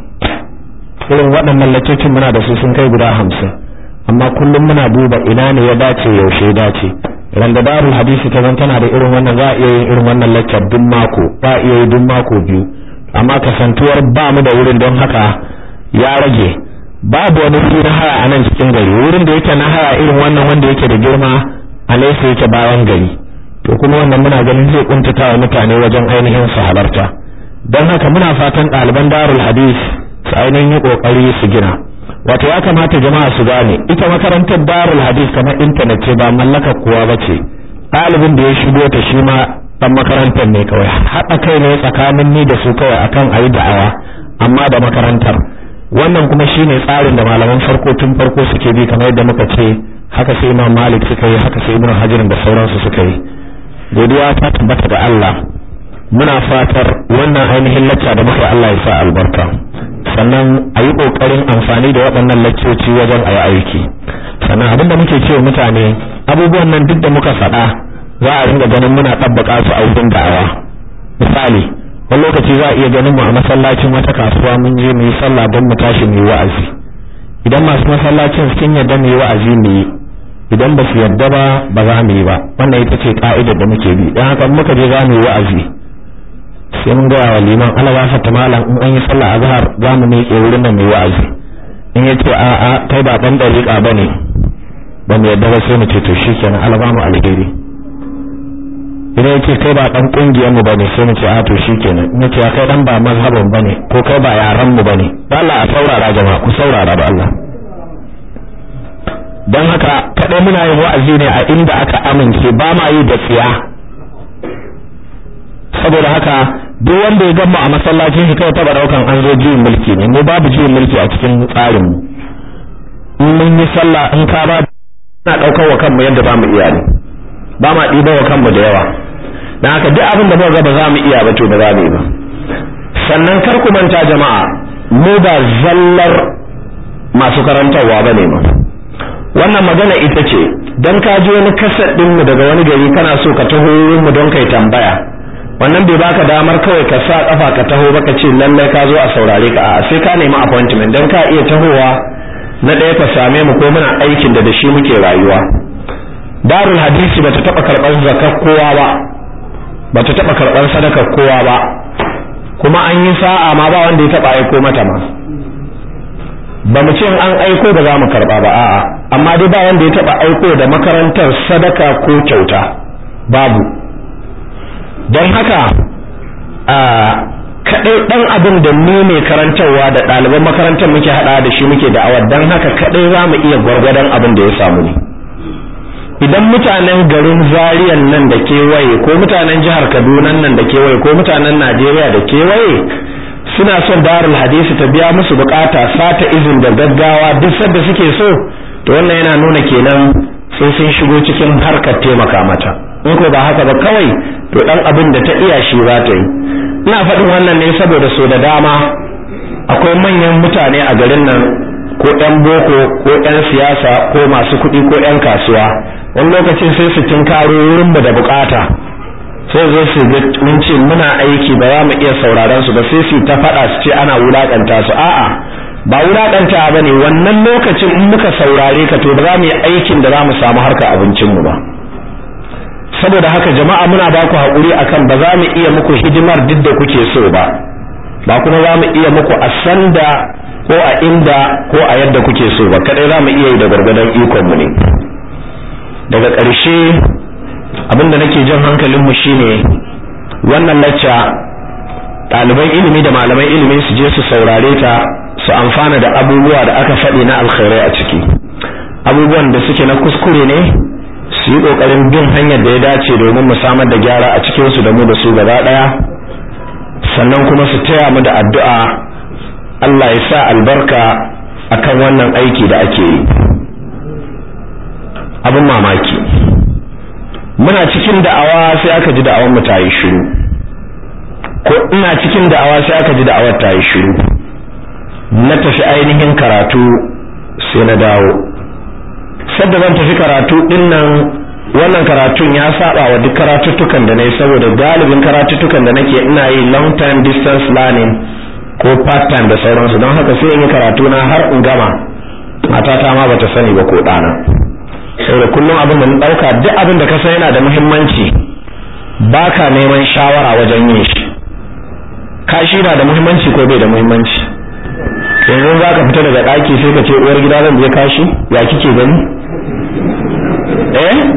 irin waɗannan laccocin muna da su sun kai guda hamsin amma kullum muna duba ina ne ya dace yaushe ya dace idan da darul hadisi ta zan tana da irin wannan za a iya yin irin wannan laccar duk mako ba a iya yi duk mako biyu amma kasantuwar ba mu da wurin don haka ya rage babu wani wuri na haya a nan cikin gari wurin da yake na haya irin wannan wanda yake da girma a nesa yake bayan gari to kuma wannan muna ganin zai kuntata wa mutane wajen ainihin su halarta don haka muna fatan ɗaliban darul hadis su ainihin yi ƙoƙari su gina wato ya kamata jama'a su gane ita makarantar darul hadis kamar intanet ce ba mallakar kowa ba ce ɗalibin da ya shigo ta shi ma ɗan makarantar ne kawai haɗa kai ne tsakanin ni da su kawai akan a yi da'awa amma da makarantar wannan kuma shine tsarin da malaman farko tun farko suke bi kamar yadda muka ce haka sai imam malik suka yi haka sai ibnu hajar da sauransu suka yi godiya ta tabbata ga Allah muna fatar wannan ainihin lacca da muka Allah ya sa albarka sannan a yi ƙoƙarin amfani da waɗannan laccoci wajen a yi aiki sannan abin da muke cewa mutane abubuwan nan duk da muka faɗa za a ringa ganin muna ɗabbaka su a wurin da'awa misali wani lokaci za a iya ganin mu a masallacin wata kasuwa mun je mu yi sallah don mu tashi mu yi wa'azi idan masu masallacin sun yarda mu yi wa'azi mu yi idan ba su yarda ba ba za mu yi ba wannan ita ce ka'idar da muke bi dan haka muka je za mu yi wa'azi sai mun gaya wa liman Allah ya fata malam in an yi sallah azhar za mu miƙe wurin nan mu yi wa'azi in ya ce a'a kai ba dan dariƙa bane ba mu yadda ba sai mu ce to shikenan albamu alheri idan ya ce kai ba dan kungiyar mu bane sai mu ce a to shikenan in ya ce kai dan ba mazhabin bane ko kai ba yaran mu bane Allah a saurara jama'a ku saurara da Allah don haka kaɗai muna yin wa'azi ne a inda aka amince ba ma yi da tsiya saboda haka duk wanda ya gama a masallacin shi kawai taba daukan an zo juyin mulki ne mu babu juyin mulki a cikin tsarin mu in mun yi sallah in ka ba na daukar wa kanmu yadda ba mu iya ne ba ma ɗiba wa kanmu da yawa dan haka duk abin da muka ga ba za mu iya ba to ba za mu yi ba sannan kar ku manta jama'a mu ba zallar masu karantarwa ba ne ma wannan magana ita ce dan ka ji wani kasar ɗinmu daga wani gari kana so ka taho mu don kai tambaya wannan bai baka damar kawai ka sa kafa ka taho baka ce lallai ka zo a saurare ka a sai ka nemi appointment dan ka iya tahowa na ɗaya ka same mu ko muna aikin da da shi muke rayuwa darul hadisi bata taba karɓar zakar kowa ba bata taba karɓar sadakar kowa ba kuma an yi sa'a ma ba wanda ya taba aiko mata ma ba mu ce an aiko ba za mu karɓa ba a'a amma dai ba wanda ya taba aiko da makarantar sadaka ko kyauta babu don haka a kadai dan abin da ni ne karantarwa da ɗaliban makarantar muke hada da shi muke da'awar don haka kadai za mu iya gwargwadon abin da ya samu ne idan mutanen garin zariyan nan da kewaye ko mutanen jihar kaduna nan da kewaye ko mutanen najeriya da kewaye suna son darul hadisi ta biya musu bukata sata izin da gaggawa duk sadda suke so to wannan yana nuna kenan sai sun shigo cikin harkar taimaka mata in ko ba haka ba kawai to dan abin da ta iya shi za ta yi ina faɗin wannan ne saboda so da dama akwai manyan mutane a garin nan ko ƴan boko ko ƴan siyasa ko masu kuɗi ko ƴan kasuwa wani lokacin sai su tinkaro wurin mu da bukata sai zo su ga mun ce muna aiki ba za mu iya sauraron su ba sai su ta faɗa su ce ana wulakanta su a'a ba wulakanta ba ne wannan lokacin in muka saurare ka to ba za mu yi aikin da za mu samu harka abincin mu ba saboda haka jama'a muna ba ku haƙuri akan ba za mu iya muku hidimar duk da kuke so ba ba kuma za mu iya muku a sanda ko a inda ko a yadda kuke so ba kadai za mu iya yi da gwargwadon ikon mu ne daga ƙarshe abinda nake jan hankalin mu shine wannan lacca ɗaliban ilimi da malaman ilimi su je su saurare ta su amfana da abubuwa da aka faɗi na alkhairai a ciki abubuwan da suke na kuskure ne su yi ƙoƙarin bin hanyar da ya dace domin mu samar da gyara a cikinsu da mu da su gaba ɗaya sannan kuma su taya mu da addu'a Allah ya sa albarka akan wannan aiki da ake yi abin mamaki muna cikin da'awa sai aka ji da'awar mu ta yi shiru ko ina cikin da'awa sai aka ji da'awar ta yi shiru na tafi ainihin karatu sai na dawo sadda zan tafi karatu din nan wannan karatun ya saba wa duk karatuttukan da nayi saboda galibin karatuttukan da nake ina yi long time distance learning ko part time da sauransu don haka sai in yi karatu na har in gama matata ma bata sani ba ko ɗana saboda kullum abin da na ɗauka duk abin da ka san yana da muhimmanci baka neman shawara wajen yin shi kashi na da muhimmanci ko bai da muhimmanci yanzu za ka fita daga ɗaki sai ka ce uwar gida zan je kashi ya kike gani eh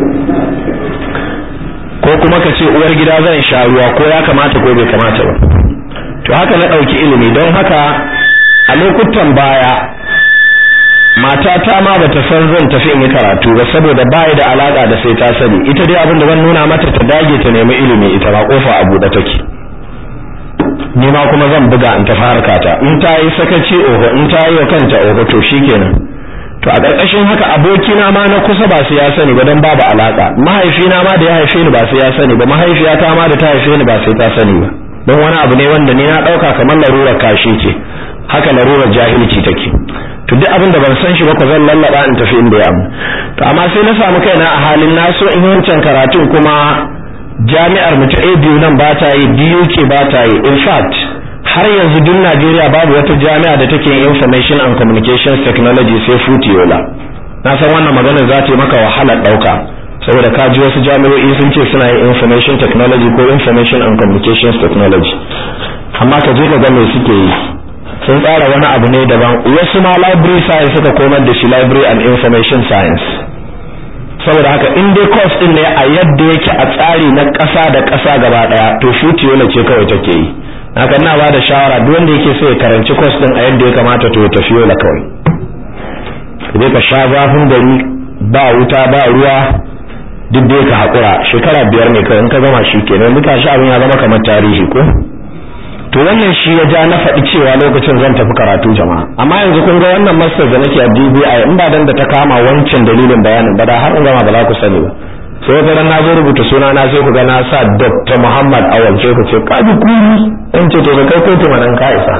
ko kuma ka ce uwar gida zan sha ruwa ko ya kamata ko bai kamata ba to haka na ɗauki ilimi don haka a lokutan baya matata ma bata san zan tafi in yi karatu ba saboda baya da alaka da sai ta sani ita dai abin da zan nuna mata ta dage ta nemi ilimi ita ba kofa a buɗe take ni ma kuma zan buga in tafi harkata in ta yi sakaci oho in ta yi wa kanta oho to shikenan to a ƙarƙashin haka abokina ma na kusa ba su ya sani ba don babu alaka mahaifina ma da ya haife ni ba su ya sani ba mahaifiyata ma da ta haife ni ba sai ta sani ba don wani abu ne wanda ni na ɗauka kamar larurar kashi ce haka larurar jahilci take to duk abin da ban san shi ba ko zan lallaba in tafi inda ya amu to amma sai na samu kaina a halin na so in wancan karatun kuma jami'ar mu ta ABU nan ba ta yi DUK ba ta yi in fact har yanzu duk Najeriya babu wata jami'a da take information and communications technology sai Futiola na san wannan magana za ta yi maka wahalar dauka saboda ka ji wasu jami'o'i sun ce suna yin information technology ko information and communications technology amma ka je ka ga me suke yi sun tsara wani abu ne daban wasu ma library science suka komar da shi library and information science saboda haka in dai course din ne a yadda yake a tsari na ƙasa da ƙasa gaba daya to shuti yola ce kawai take yi haka ina ba da shawara duk wanda yake so ya karanci course din a yadda ya kamata to ya tafi yola kawai idan ka sha zafin gari ba wuta ba ruwa duk da ka haƙura shekara biyar ne kawai in ka gama shi kenan duka shi abin ya zama kamar tarihi ko to wannan shi ya ja na faɗi cewa lokacin zan tafi karatu jama'a amma yanzu kun ga wannan master da nake a DBI in ba dan da ta kama wancan dalilin bayanin ba da har in gama ba za ku sani ba sai wata ran na zo rubuta suna na sai ku ga na sa Dr. Muhammad Awal sai ku ce ka ji kuri in ce to ka kai kotu manan ka isa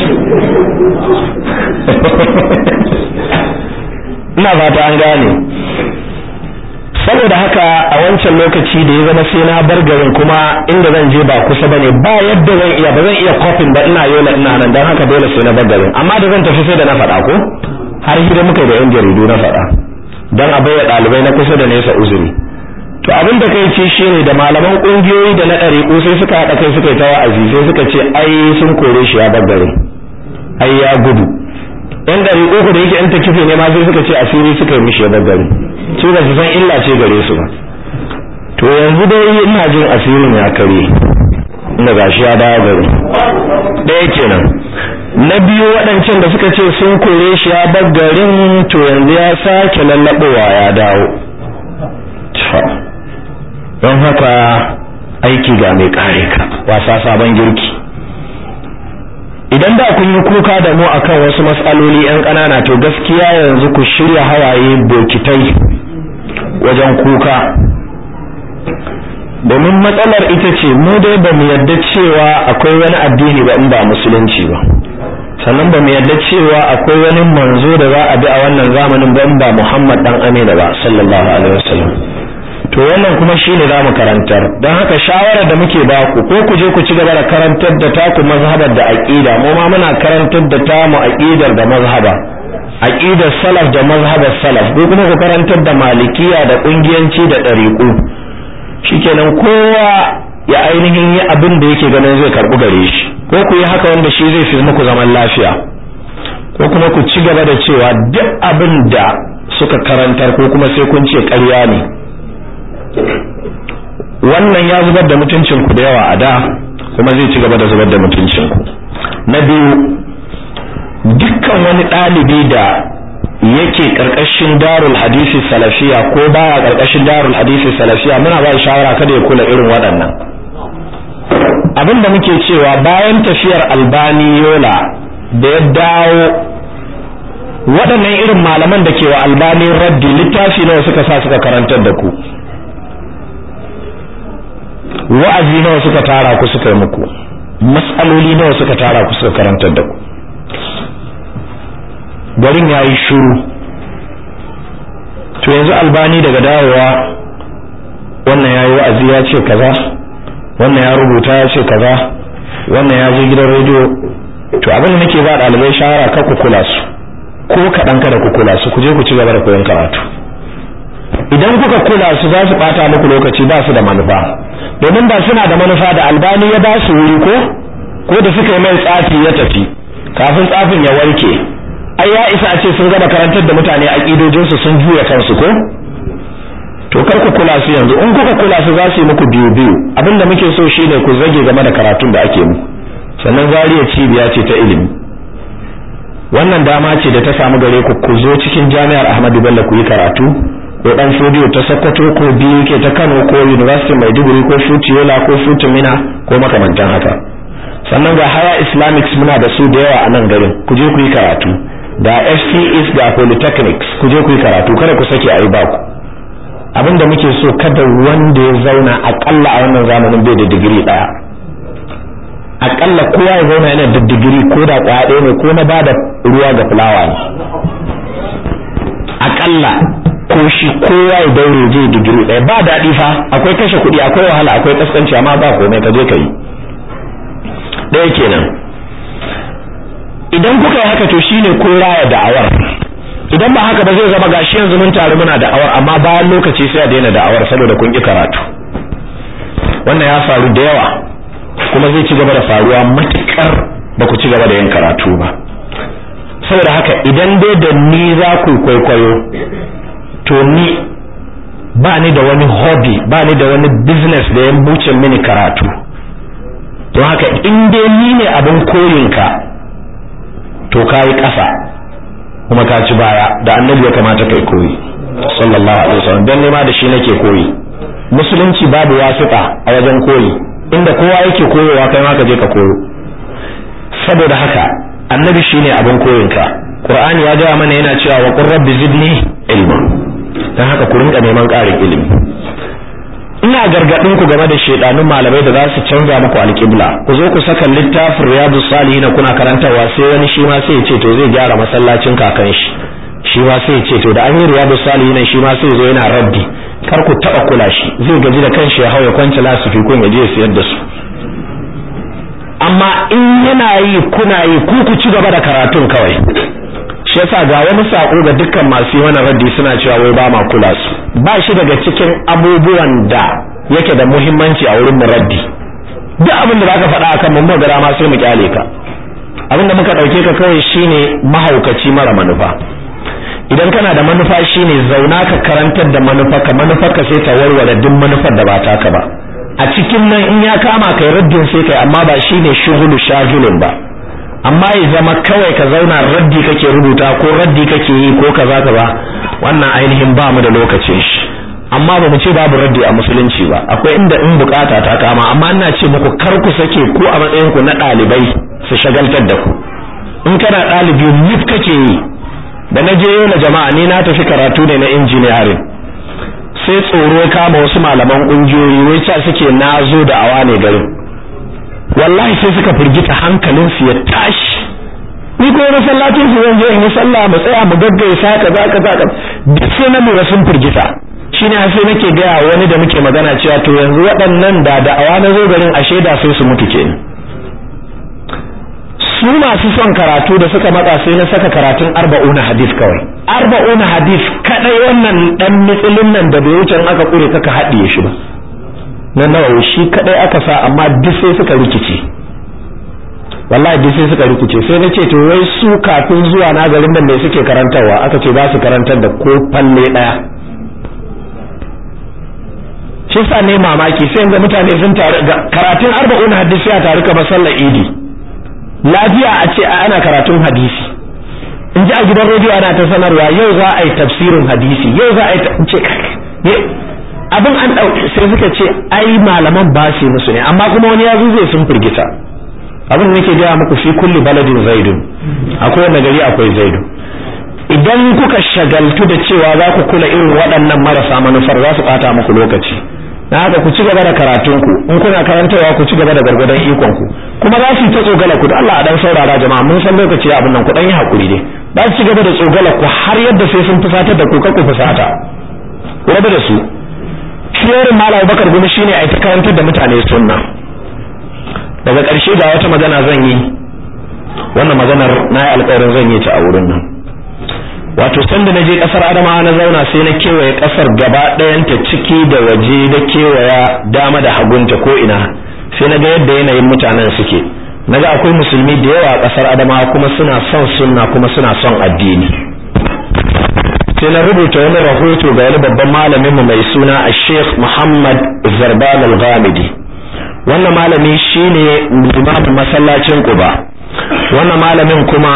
ina fata an gane saboda haka a wancan lokaci da ya zama sai na bar garin kuma inda zan je ba kusa bane ba yadda zan iya ba zan iya kofin ba ina yola ina nan dan haka dole sai na bar garin amma da zan tafi sai da na faɗa ko har hira muka da yan jaridu na faɗa dan a bayyana ɗalibai na kusa da nesa uzuri to abin da kai ce shine da malaman kungiyoyi da na ɗariƙu sai suka haɗa kai suka yi ta wa'azi sai suka ce ai sun kore shi ya bar garin ai ya gudu yan ɗariƙu ku da yake yan takife ne ma sai suka ce asiri suka yi mishi ya bar garin su ba su san illa ce gare su ba to yanzu dai ina jin asirin ya kare inda gashi ya dawo gari ɗaya kenan na biyu waɗancan da suka ce sun kore shi ya bar garin to yanzu ya sake lallaɓowa ya dawo don haka aiki ga mai kare ka wasa sabon girki idan da kun yi kuka da mu akan wasu matsaloli yan ƙanana to gaskiya yanzu ku shirya hawaye bokitai wajen kuka domin matsalar ita ce mu dai ba mu yadda cewa akwai wani addini ba in ba musulunci ba sannan ba mu yadda cewa akwai wani manzo da za a bi a wannan zamanin ba in ba Muhammad dan Amina ba sallallahu alaihi wasallam to wannan kuma shine za mu karantar don haka shawarar da muke ba ku ko ku je ku ci gaba da karantar da taku mazhabar da aqida mu ma muna karantar da tamu aqidar da mazhaba aqidar salaf da mazhabar salaf ko kuma ku karantar da malikiya da kungiyanci da dariqu shikenan kowa ya ainihin yi abin da yake ganin zai karbu gare shi ko ku yi haka wanda shi zai fi muku zaman lafiya ko kuma ku ci gaba da cewa duk abin da suka karantar ko kuma sai kun ce ƙarya ne wannan ya zubar da mutuncin ku da yawa a da kuma zai ci gaba da zubar da mutuncin ku na biyu dukkan wani ɗalibi da yake karkashin darul hadisi salafiya ko baya karkashin darul hadisi salafiya muna ba shawara kada ya kula irin waɗannan abin da muke cewa bayan tafiyar albani yola da ya dawo waɗannan irin malaman da ke wa albani raddi littafi nawa suka sa suka karantar da ku wa'azi nawa suka tara ku suka yi muku matsaloli nawa suka tara ku suka karantar da ku garin ya yi shuru to yanzu albani daga dawowa wannan ya yi wa'azi ya ce kaza wannan ya rubuta ya ce kaza wannan ya je gidan rediyo to abin da nake ba ɗalibai shawara kar ku kula su ko kaɗan kada ku kula su ku je ku ci gaba da koyon karatu idan kuka kula su za su ɓata muku lokaci ba su da manufa domin ba suna da manufa da albani ya ba su wuri ko ko da suka yi mai tsafi ya tafi kafin tsafin ya warke ai ya isa a ce sun gaba karantar da mutane aƙidojinsu sun juya kansu ko to kar ku kula su yanzu in kuka kula su za su yi muku biyu biyu abinda muke so shine ku zage game da karatun da ake muku sannan zariya cibiya ce ta ilimi wannan dama ce da ta samu gare ku ku zo cikin jami'ar Ahmadu Bello ku yi karatu ko dan fodiyo ta Sokoto ko biyu ke ta Kano ko University Maiduguri ko Futiola ko Futumina ko makamantan haka sannan ga haya Islamics muna da su da yawa a nan garin ku je ku yi karatu da FCS da Polytechnics ku je ku yi karatu kada ku sake ayi ba ku abinda muke so kada wanda ya zauna akalla a wannan zamanin bai da digiri daya akalla kowa ya zauna yana da digiri ko da kwaya ɗaya ne ko na bada ruwa ga fulawa ne akalla ko shi kowa ya daure je digiri ɗaya ba daɗi fa akwai kashe kuɗi akwai wahala akwai kaskanci amma ba komai ka je ka yi ɗaya kenan idan kuka yi haka to shine ko raya da'awar idan ba haka ba zai zama gashi yanzu mun taru muna da'awar amma bayan lokaci sai a daina da'awar saboda kun ki karatu wannan ya faru da yawa kuma zai ci gaba da faruwa matukar ba ku ci gaba da yin karatu ba saboda haka idan dai da ni za ku kwaikwayo to ni ba ni da wani hobby ba ni da wani business da ya buce mini karatu don haka in dai ni ne abin koyinka to ka yi ƙasa kuma ka ci baya da annabi ya kamata kai koyi sallallahu alaihi wasallam dan nema da shi nake koyi musulunci babu wasiƙa a wajen koyi inda kowa yake koyowa kai ma ka je ka koyo saboda haka annabi shine abin koyinka qur'ani ya gaya mana yana cewa wa qur rabbi zidni ilma dan haka ku rinka neman ƙarin ilimi ina gargadin ku game da shedanun malamai da za su canza muku alƙibla ku zo ku saka littafin riyadus salihin kuna karantawa sai wani shi ma sai ya ce to zai gyara masallacin kakan shi shi ma sai ya ce to da an yi riyadus salihin shi ma sai zo yana raddi kar ku taba kula shi zai gaji da kanshi ya hauya kwanci lasifi kun ya je ya siyar da su amma in yana yi kuna yi ku ku ci gaba da karatun kawai shi yasa ga wani sako ga dukkan masu yi wannan raddi suna cewa wai ba ma kula su ba shi daga cikin abubuwan da yake da muhimmanci a wurin raddi duk abin da zaka faɗa akan mun magana ma sai mu kyale ka abin da muka ɗauke ka kawai shine mahaukaci mara manufa idan kana da manufa shine zauna ka karantar da manufa ka manufa ka sai ta warware duk manufar da ba taka ba a cikin nan in ya kama kai raddin sai kai amma ba shine shughulu shagilun ba amma ya zama kawai ka zauna raddi kake rubuta ko raddi kake yi ko kaza kaza wannan ainihin ba mu da lokacin shi amma ba mu ce babu raddi a musulunci ba akwai inda in bukata ta kama amma ina ce muku kar ku sake ku a matsayin ku na ɗalibai su shagaltar da ku in kana ɗalibi mif kake yi da na je na jama'a ni na tafi karatu ne na engineering sai tsoro ya kama wasu malaman ƙungiyoyi wai ca suke na zo da awa ne garin wallahi sai suka firgita hankalin su ya tashi ni ko masallacin su zan je in yi sallah mu tsaya mu gaggaisa kaza kaza kaza duk sai na lura sun firgita shine sai nake ga wani da muke magana cewa to yanzu waɗannan da da awa na zo garin a shaida sai su mutu kenan su masu son karatu da suka matsa sai na saka karatun arba'una hadis kawai arba'una hadis kadai wannan dan mitsilin nan da bai wuce aka kure kaka haɗiye shi ba na nawawi shi kadai aka sa amma duk sai suka rikice wallahi duk sai suka rikice sai na ce to wai su kafin zuwa na garin nan mai suke karantarwa aka ce za su karantar da ko falle daya shi sa ne mamaki sai yanzu mutane sun taru karatun arba'una hadis ya taru kamar sallar idi lafiya a ce ana karatun hadisi in ji a gidan rediyo ana ta sanarwa yau za a yi tafsirin hadisi yau za a yi ce abin an ɗauki sai suka ce ai malaman ba su musu ne amma kuma wani ya zo zai sun firgita abin nake gaya muku fi kulli baladin zaidun akwai wanda gari akwai zaidu idan kuka shagaltu da cewa za ku kula irin waɗannan marasa manufar za su ɓata muku lokaci na haka ku ci gaba da karatunku in kuna karantawa ku ci gaba da gargadon ikon ku kuma za su yi ta tsogala ku da Allah a dan saurara jama'a mun san lokaci abin nan ku dan yi hakuri ne za su ci gaba da tsogala ku har yadda sai sun fusatar da ku ku fusata ku rabu da su shiyarin malam bakar gumi shine a ta karantar da mutane sunna daga ƙarshe ga wata magana zan yi wannan maganar na yi alƙawarin zan yi ta a wurin nan wato sanda na je kasar adamawa na zauna sai na kewaye kasar gaba ɗayanta ciki da waje da kewaya dama da hagunta ko ina sai na ga yadda yanayin mutanen suke naga akwai musulmi da yawa a kasar adamawa kuma suna son sunna kuma suna son addini sai na rubuta wani rahoto ga wani babban malamin mu mai suna a sheikh muhammad zarban al-ghamidi wannan malami shine limamin masallacin quba wannan malamin kuma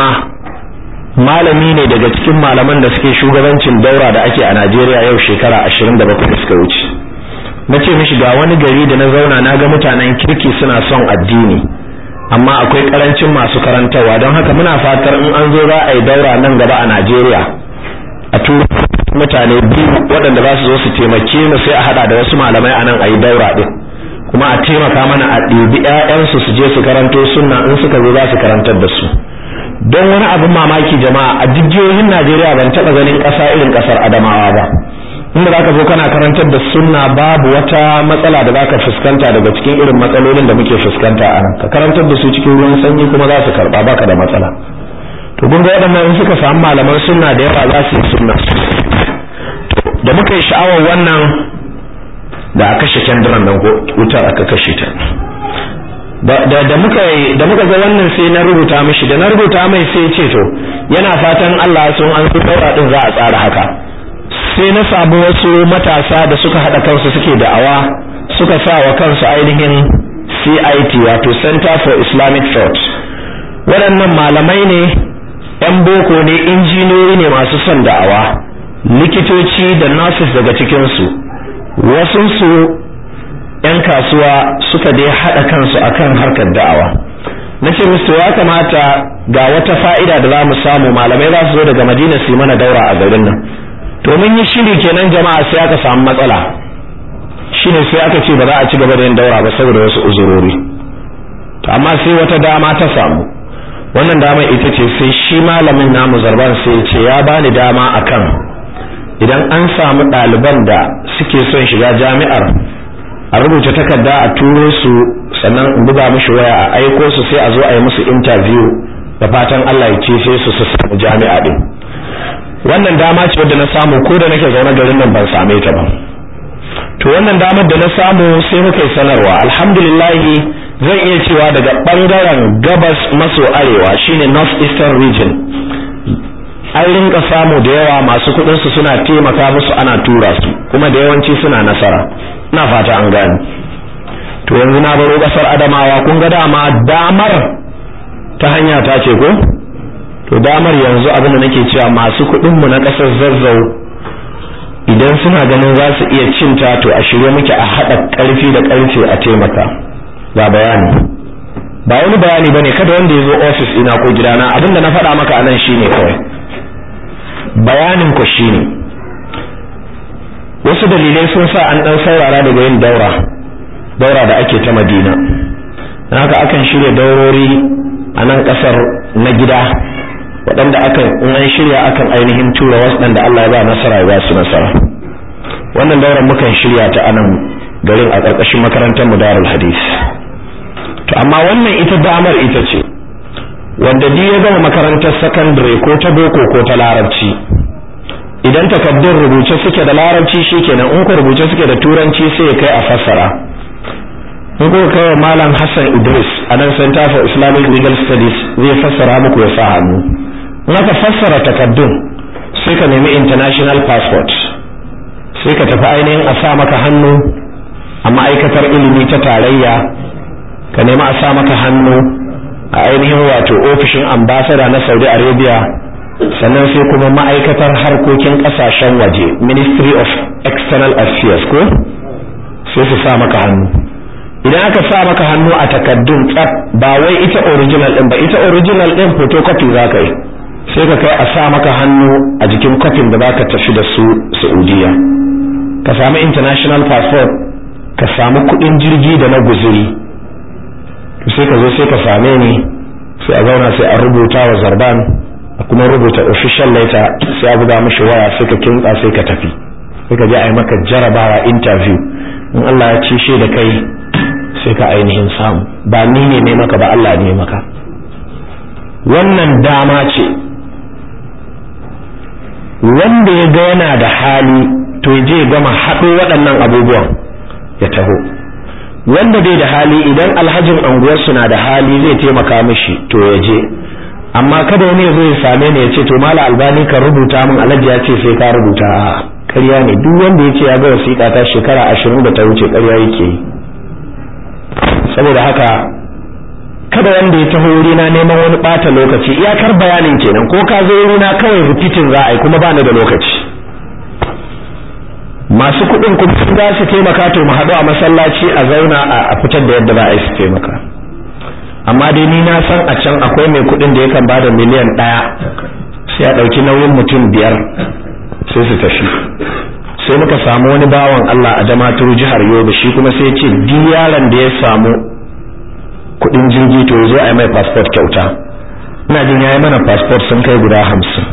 malami ne daga cikin malaman da suke shugabancin daura da ake a Najeriya yau shekara 27 da suka wuce na ce mishi ga wani gari da na zauna na ga mutanen kirki suna son addini amma akwai karancin masu karantarwa don haka muna fatar in an zo za a yi daura nan gaba a Najeriya a turu mutane biyu waɗanda za su zo su taimake mu sai a hada da wasu malamai a nan a yi daura din kuma a taimaka mana a ɗibi 'ya'yansu su je su karanto sunna in suka zo za su karantar da su don wani abin mamaki jama'a a jijiyoyin Najeriya ban taɓa ganin ƙasa irin ƙasar Adamawa ba inda zaka zo kana karantar da sunna babu wata matsala da zaka fuskanta daga cikin irin matsalolin da muke fuskanta a nan ka karantar da su cikin ruwan sanyi kuma za su karɓa baka da matsala to kun ga waɗannan in suka samu malaman sunna da yawa za su yi sunna da muka yi sha'awar wannan da a kashe kyandiran nan ko wutar aka kashe ta da muka da muka ga wannan sai na rubuta mishi da na rubuta mai sai ce to yana fatan Allah sun an su daura din za a tsara haka sai na samu wasu matasa da suka hada kansu suke da'awa suka sa wa kansu ainihin CIT wato Center for Islamic Thought waɗannan malamai ne ‘yan boko ne injiniyoyi ne masu son da'awa likitoci da nurses daga cikinsu wasunsu ‘yan kasuwa suka dai haɗa kansu akan harkar da'awa na ce musu ya kamata ga wata fa'ida da za mu samu malamai za su zo daga madina su mana daura a garin nan to mun yi shiri kenan jama'a sai aka samu matsala shine sai aka ce ba za a ci gaba da yin daura ba saboda wasu uzurori to amma sai wata dama ta samu wannan dama ita ce sai shi malamin namu zarban sai ce ya bani dama akan idan an samu ɗaliban da suke son shiga jami'ar a rubuta takarda a turo su sannan in buga mishi waya a aiko su sai a zo a yi musu interview da fatan Allah ya ce sai su su samu jami'a din wannan dama ce wadda na samu ko da nake zaune garin nan ban same ta ba to wannan damar da na samu sai muka yi sanarwa alhamdulillah zan iya cewa daga bangaren gabas maso arewa shine north eastern region an rinka samu da yawa masu kudin su suna taimaka musu ana tura su kuma da yawanci suna nasara ina fata an gane to yanzu na baro kasar adamawa kun ga dama damar ta hanya ta ce ko to damar yanzu abin da nake cewa masu kudin mu na kasar zazzau idan suna ganin za su iya cinta to a shirye muke a haɗa ƙarfi da ƙarfe a taimaka ga bayani ba wani bayani bane kada wanda ya zo ofis ina ko gidana abinda na faɗa maka anan shine kawai bayanin ku shine wasu dalilai sun sa an ɗan saurara daga yin daura daura da ake ta madina haka akan shirya daurori a nan ƙasar na gida waɗanda akan in an shirya akan ainihin tura waɗanda Allah ya ba nasara ya ba su nasara wannan dauran mukan shirya ta anan garin a ƙarƙashin makarantar mu darul hadis to amma wannan ita damar ita ce wanda duk ya gama makarantar secondary ko ta boko ko ta larabci idan takaddun rubuce suke da larabci shikenan in ku rubuce suke da turanci sai ya kai a fassara in kuka kai wa malam Hassan Idris a nan Center for Islamic Legal Studies zai fassara muku ya sa hannu in aka fassara takaddun sai ka nemi international passport sai ka tafi ainihin a sa maka hannu a ma'aikatar ilimi ta tarayya ka nemi a sa maka hannu a ainihin wato ofishin ambassador na Saudi Arabia sannan sai kuma ma'aikatar harkokin kasashen waje Ministry of External Affairs ko sai su sa maka hannu idan aka sa maka hannu a takaddun tsaf ba wai ita original din ba ita original din photocopy za ka yi sai ka kai a sa maka hannu a jikin kwafin da baka tafi da su Saudiya ka samu international passport ka samu kudin jirgi da na guzuri sai ka zo sai ka same ni sai a zauna sai a rubuta wa zarban a kuma rubuta official letter sai a buga mishi waya sai ka kintsa sai ka tafi sai ka je a yi maka jarabawa interview in Allah ya ci shi da kai sai ka ainihin samu ba ni ne ne maka ba Allah ne maka wannan dama ce wanda ya ga yana da hali to je gama haɗo waɗannan abubuwan ya taho wanda bai da hali idan alhajin anguwarsu na da hali zai taimaka mishi to ya je amma kada wani ya zo ya same ni ya ce to mala albani ka rubuta min alhaji ya ce sai ka rubuta a ƙarya ne duk wanda ya ce ya ga wasiƙa ta shekara ashirin da ta wuce ƙarya yake yi saboda haka kada wanda ya taho wurina neman wani ɓata lokaci iyakar bayanin kenan ko ka zo wurina kawai rikitin za a yi kuma ba ni da lokaci masu kuɗin kuma sun za su taimaka to mu haɗu a masallaci a zauna a fitar da yadda za a yi su taimaka amma dai ni na san a can akwai mai kuɗin da yakan bada miliyan ɗaya sai a ɗauki nauyin mutum biyar sai su tafi sai muka samu wani bawan Allah a damaturu jihar Yobe shi kuma sai ce duk yaron da ya samu kuɗin jirgi to ya zo a yi mai passport kyauta ina jin yayi mana passport sun kai guda hamsin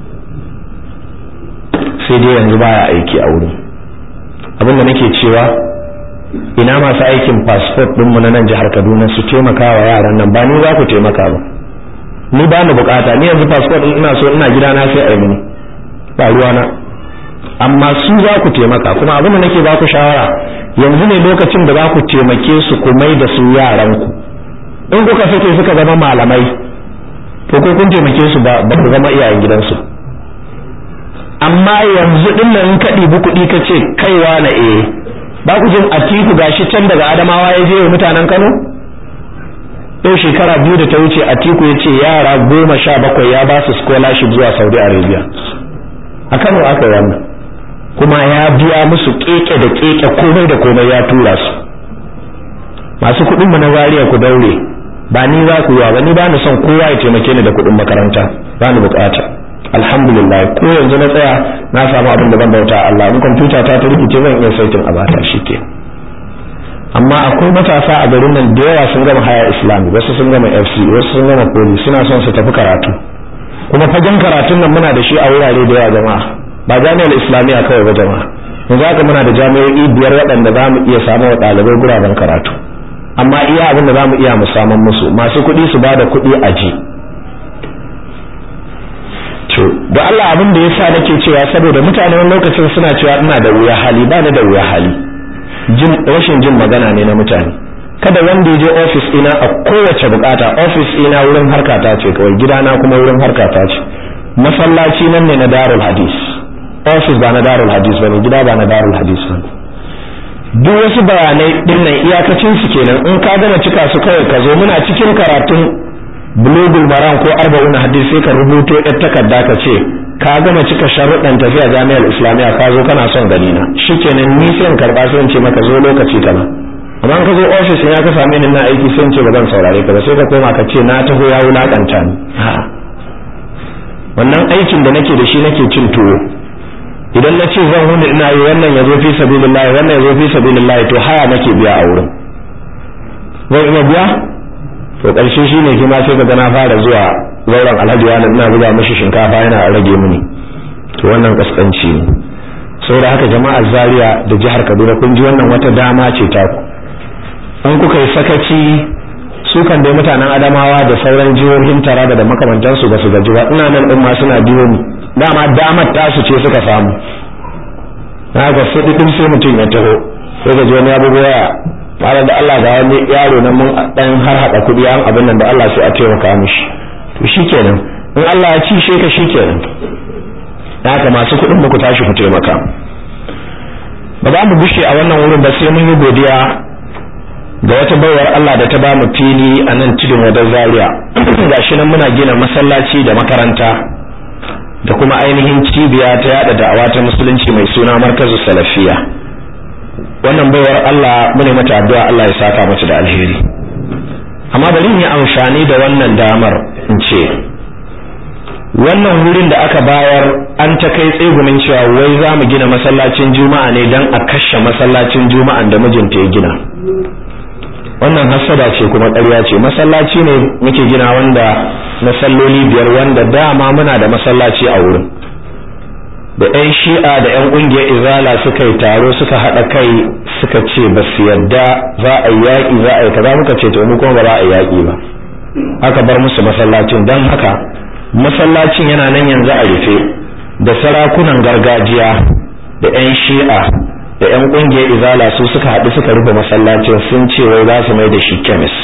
sai dai yanzu baya aiki a wurin abinda nake cewa ina masu aikin passport ɗinmu na nan jihar Kaduna su taimaka wa yaran nan ba ni za ku taimaka ba ni ba ni bukata ni yanzu passport ɗin ina so ina gida na sai a yi ba ruwana amma su za ku taimaka kuma abin da nake ba ku shawara yanzu ne lokacin da za ku taimake su ku mai da su yaranku in kuka sake suka zama malamai to ko kun taimake su ba ba ku zama iyayen gidansu amma yanzu din nan in ka ɗibi kuɗi ka ce kaiwa na eh ba ku jin atiku gashi can daga adamawa ya je mutanen kano yau shekara biyu da ta wuce atiku ya ce yara goma sha bakwai ya ba su scholarship zuwa saudi arabia a kano aka wannan kuma ya biya musu keke da keke komai da komai ya tura su masu kuɗin mu na zariya ku daure ba ni za ku yi ba ni ba ni son kowa ya taimake ni da kuɗin makaranta ba ni bukata alhamdulillah ko yanzu na tsaya na samu abin da zan bauta Allah in kwamfuta ta ta rikice zan iya saitin a bata shike amma akwai matasa a garin nan da yawa sun gama haya islami wasu sun gama fc wasu sun gama poli suna son su tafi karatu kuma fagen karatun nan muna da shi a wurare da yawa jama'a ba jami'ar islamiyya kawai ba jama'a yanzu haka muna da jami'o'i biyar waɗanda za mu iya samun wa ɗalibai guraben karatu amma iya abin da za mu iya mu samun musu masu kuɗi su ba da kuɗi a ji to da Allah abin da yasa nake cewa saboda mutane wani lokacin suna cewa ina da wuya hali ba ni da wuya hali jin rashin jin magana ne na mutane kada wanda ya je office ina a kowace bukata office ina wurin harkata ce kawai gidana kuma wurin harkata ce masallaci nan ne na darul hadis office ba na darul hadis bane gida ba na darul hadis bane duk wasu bayanai dinnan iyakacin su kenan in ka gama cika su kawai ka zo muna cikin karatun bulugul maram ko arba'un hadisi sai ka rubuto yar takarda ka ce ka gama cika sharuɗan tafiya jami'ar islamiyya ka zo kana son gani na shikenan ni sai in karba sai in ce maka zo lokaci kaza amma ka zo office ya ka same ni na aiki sai in ce ba zan saurare ka ba sai ka koma ka ce na taho ya wulakanta ni wannan aikin da nake da shi nake cin tuwo idan na ce zan huni ina yi wannan ya zo fi sabilillahi wannan ya zo fi sabilillahi to haya nake biya a wurin zan iya biya to ƙarshe shi ne kima sai kaga na fara zuwa zauren alhaji wani ina buga mishi shinkafa yana rage mini to wannan kaskanci ne saboda haka jama'ar zaria da jihar kaduna kun ji wannan wata dama ce ta ku in kuka yi sakaci su kan dai mutanen adamawa da sauran jihohin taraba da makamantansu ba su gaji ba ina nan din ma suna biyo ni dama damar tasu ce suka samu na ga sai sai mutum ya taho sai ga wani ya bugo waya tare da Allah ga wani yaro nan mun dan har hada kudi an abin nan da Allah sai a taimaka mishi to shikenan in Allah ya ci she ka shikenan haka masu kudin muku tashi ku taimaka ba za mu bushe a wannan wurin ba sai mun yi godiya ga wata baiwar Allah da ta ba mu fili a nan tudun wadar Zaria gashi nan muna gina masallaci da makaranta da kuma ainihin cibiya ta yada da'awa ta musulunci mai suna markazu salafiya wannan baiwar Allah mune mata addu'a Allah ya saka mata da alheri amma bari in yi amfani da wannan damar in ce wannan wurin da aka bayar an ta kai tsegumin cewa wai za mu gina masallacin juma'a ne don a kashe masallacin juma'an da mijinta ya gina wannan hassada ce kuma ƙarya ce masallaci ne muke gina wanda na salloli biyar wanda dama muna da masallaci a wurin da 'yan shi'a da 'yan ƙungiyar izala suka yi taro suka haɗa kai suka ce ba su yadda za a yi yaƙi za a yi kaza muka ce to mu kuma ba za a yi yaƙi ba aka bar musu masallacin don haka masallacin yana nan yanzu a rufe da sarakunan gargajiya da 'yan shi'a da 'yan ƙungiyar izala su suka haɗu suka rufe masallacin sun ce wai za su mai da shi kemis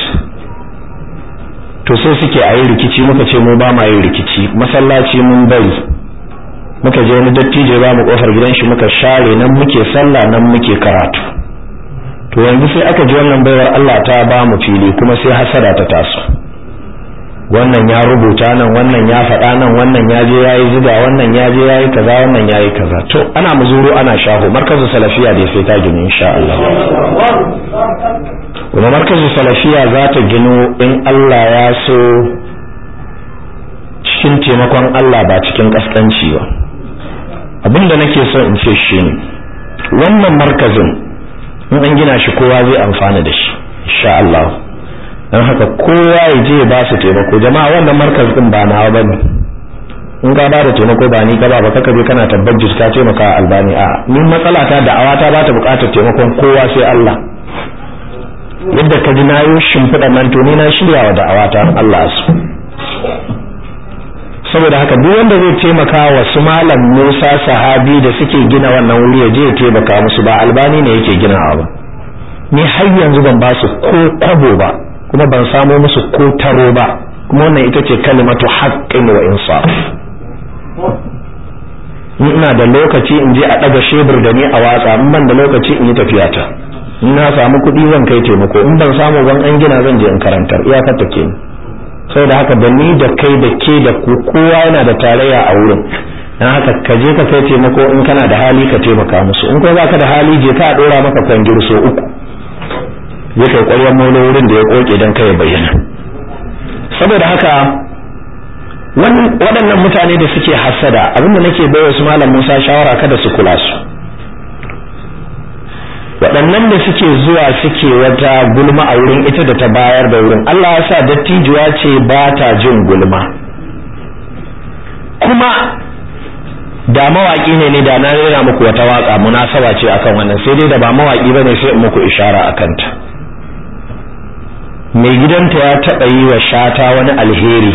to sai suke a yi rikici muka ce mu ba ma yin rikici masallaci mun bari muka je wani dattijo ba mu kofar gidan shi muka share nan muke sallah nan muke karatu to yanzu sai aka ji wannan baiwar Allah ta ba mu fili kuma sai hasada ta taso wannan ya rubuta nan wannan ya faɗa nan wannan ya je yayi zuga wannan ya je yayi kaza wannan yayi kaza to ana muzuru ana shaho markazu salafiya da sai ta gini insha Allah kuma markazu salafiya za ta gino in Allah ya so cikin taimakon Allah ba cikin kaskanci ba abin da nake so in ce shi ne wannan markazin in an gina shi kowa zai amfana da shi insha Allah don haka kowa ya je ba su taimako jama'a wannan markaz din ba nawa bane in ka ba da taimako ba ni ka ba kaka je kana tabbatar ka taimaka albani a ni matsala ta da'awa ta ba ta bukatar taimakon kowa sai Allah yadda ka ji na yi shimfiɗa nan to ni na shirya wa da'awa ta Allah su saboda haka duk wanda zai taimaka wa su malam Musa sahabi da suke gina wannan wuri ya je ya taimaka musu ba albani ne yake ginawa ba ni har yanzu ban ba su ko kwabo ba kuma ban samo musu ko taro ba kuma wannan ita ce kalimatu haqqin wa insaf in ina da lokaci in je a daga shebur da ni a watsa in ban da lokaci in yi tafiya ta in na samu kuɗi zan kai taimako in ban samu ban an gina zan je in karantar iyakar ta ke saboda haka da ni da kai da ke da ku kowa yana da tarayya a wurin dan haka ka je ka kai taimako in kana da hali ka taimaka musu in ko baka da hali je ka dora maka kwangir so uku je kai ƙwaryar molo wurin da ya koke dan kai bayyana saboda haka waɗannan mutane da suke hasada abinda nake bai wasu malam Musa shawara kada su kula su waɗannan da suke zuwa suke wata gulma a wurin ita da ta bayar da wurin Allah ya sa dattijuwa ce ba ta jin gulma kuma da mawaki ne ne da na rera muku wata waka munasaba ce akan wannan sai dai da ba mawaki bane sai in muku ishara akan ta mai gidanta ya taɓa yi wa shata wani alheri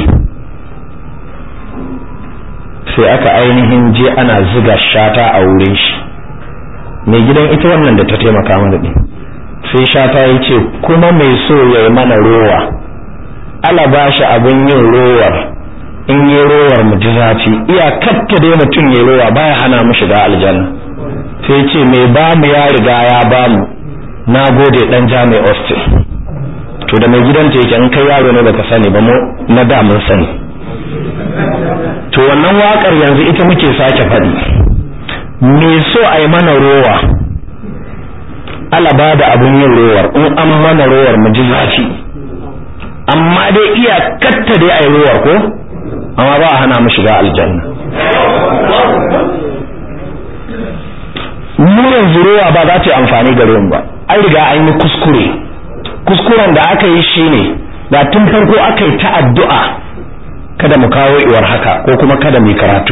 sai aka ainihin je ana ziga shata a wurin shi mai gidan ita wannan da ta taimaka mana ɗin sai shata ya ce kuma mai so ya yi mana rowa ala ba shi abin yin rowar in yi rowar mu ji zafi iyakatta dai mutum ya rowa baya hana mu shiga aljanna sai ce mai ba mu ya riga ya ba mu na gode dan jami'a austin to da mai gidanta yake in kai yaro ne baka sani ba mu na da mun sani to wannan wakar yanzu ita muke sake faɗi me so a yi mana rowa ala ba da abin yin rowar in an mana rowar mu ji zafi amma dai iya katta dai a yi rowar ko amma ba a hana mu shiga aljanna mu yanzu rowa ba za ta yi amfani gare mu ba an riga an yi kuskure kuskuren da aka yi shine da tun farko aka yi ta addu'a kada mu kawo iwar haka ko kuma kada mu yi karatu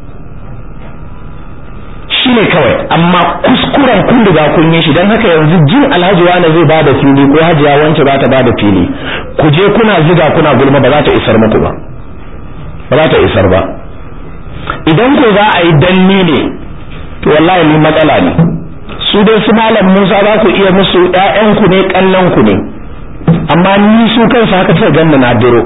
shine kawai amma kuskuren kun riga kun yi shi don haka yanzu jin alhaji wani zai ba da fili ko hajiya wance ba ta ba da fili ku je kuna ziga kuna gulma ba za ta isar muku ba ba za ta isar ba idan ko za a yi danni ne to wallahi ni matsala ne su dai su malam Musa za ku iya musu ƴaƴanku ne kallon ku ne amma ni su kansu haka sai ganna na diro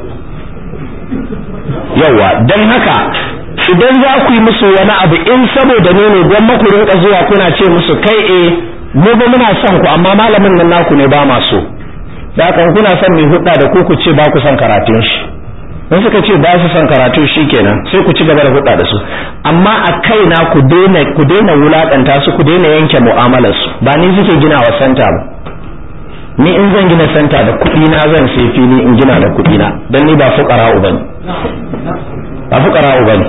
yawa dan haka idan za ku yi musu wani abu in saboda ne ne don maku rinka zuwa kuna ce musu kai eh mu ba muna son ku amma malamin nan naku ne ba ma so da kan kuna son mai hudda da ku ku ce ba ku son karatun shi in suka ce ba su son karatu kenan sai ku ci gaba da hudda da su amma a kaina ku daina ku daina wulakanta su ku daina yanke mu'amalar su ba ni suke gina wa santa ba ni in zan gina santa da kuɗi na zan sai fili in gina da kuɗi na dan ni ba fuqara'u bane ba fuqara'u bane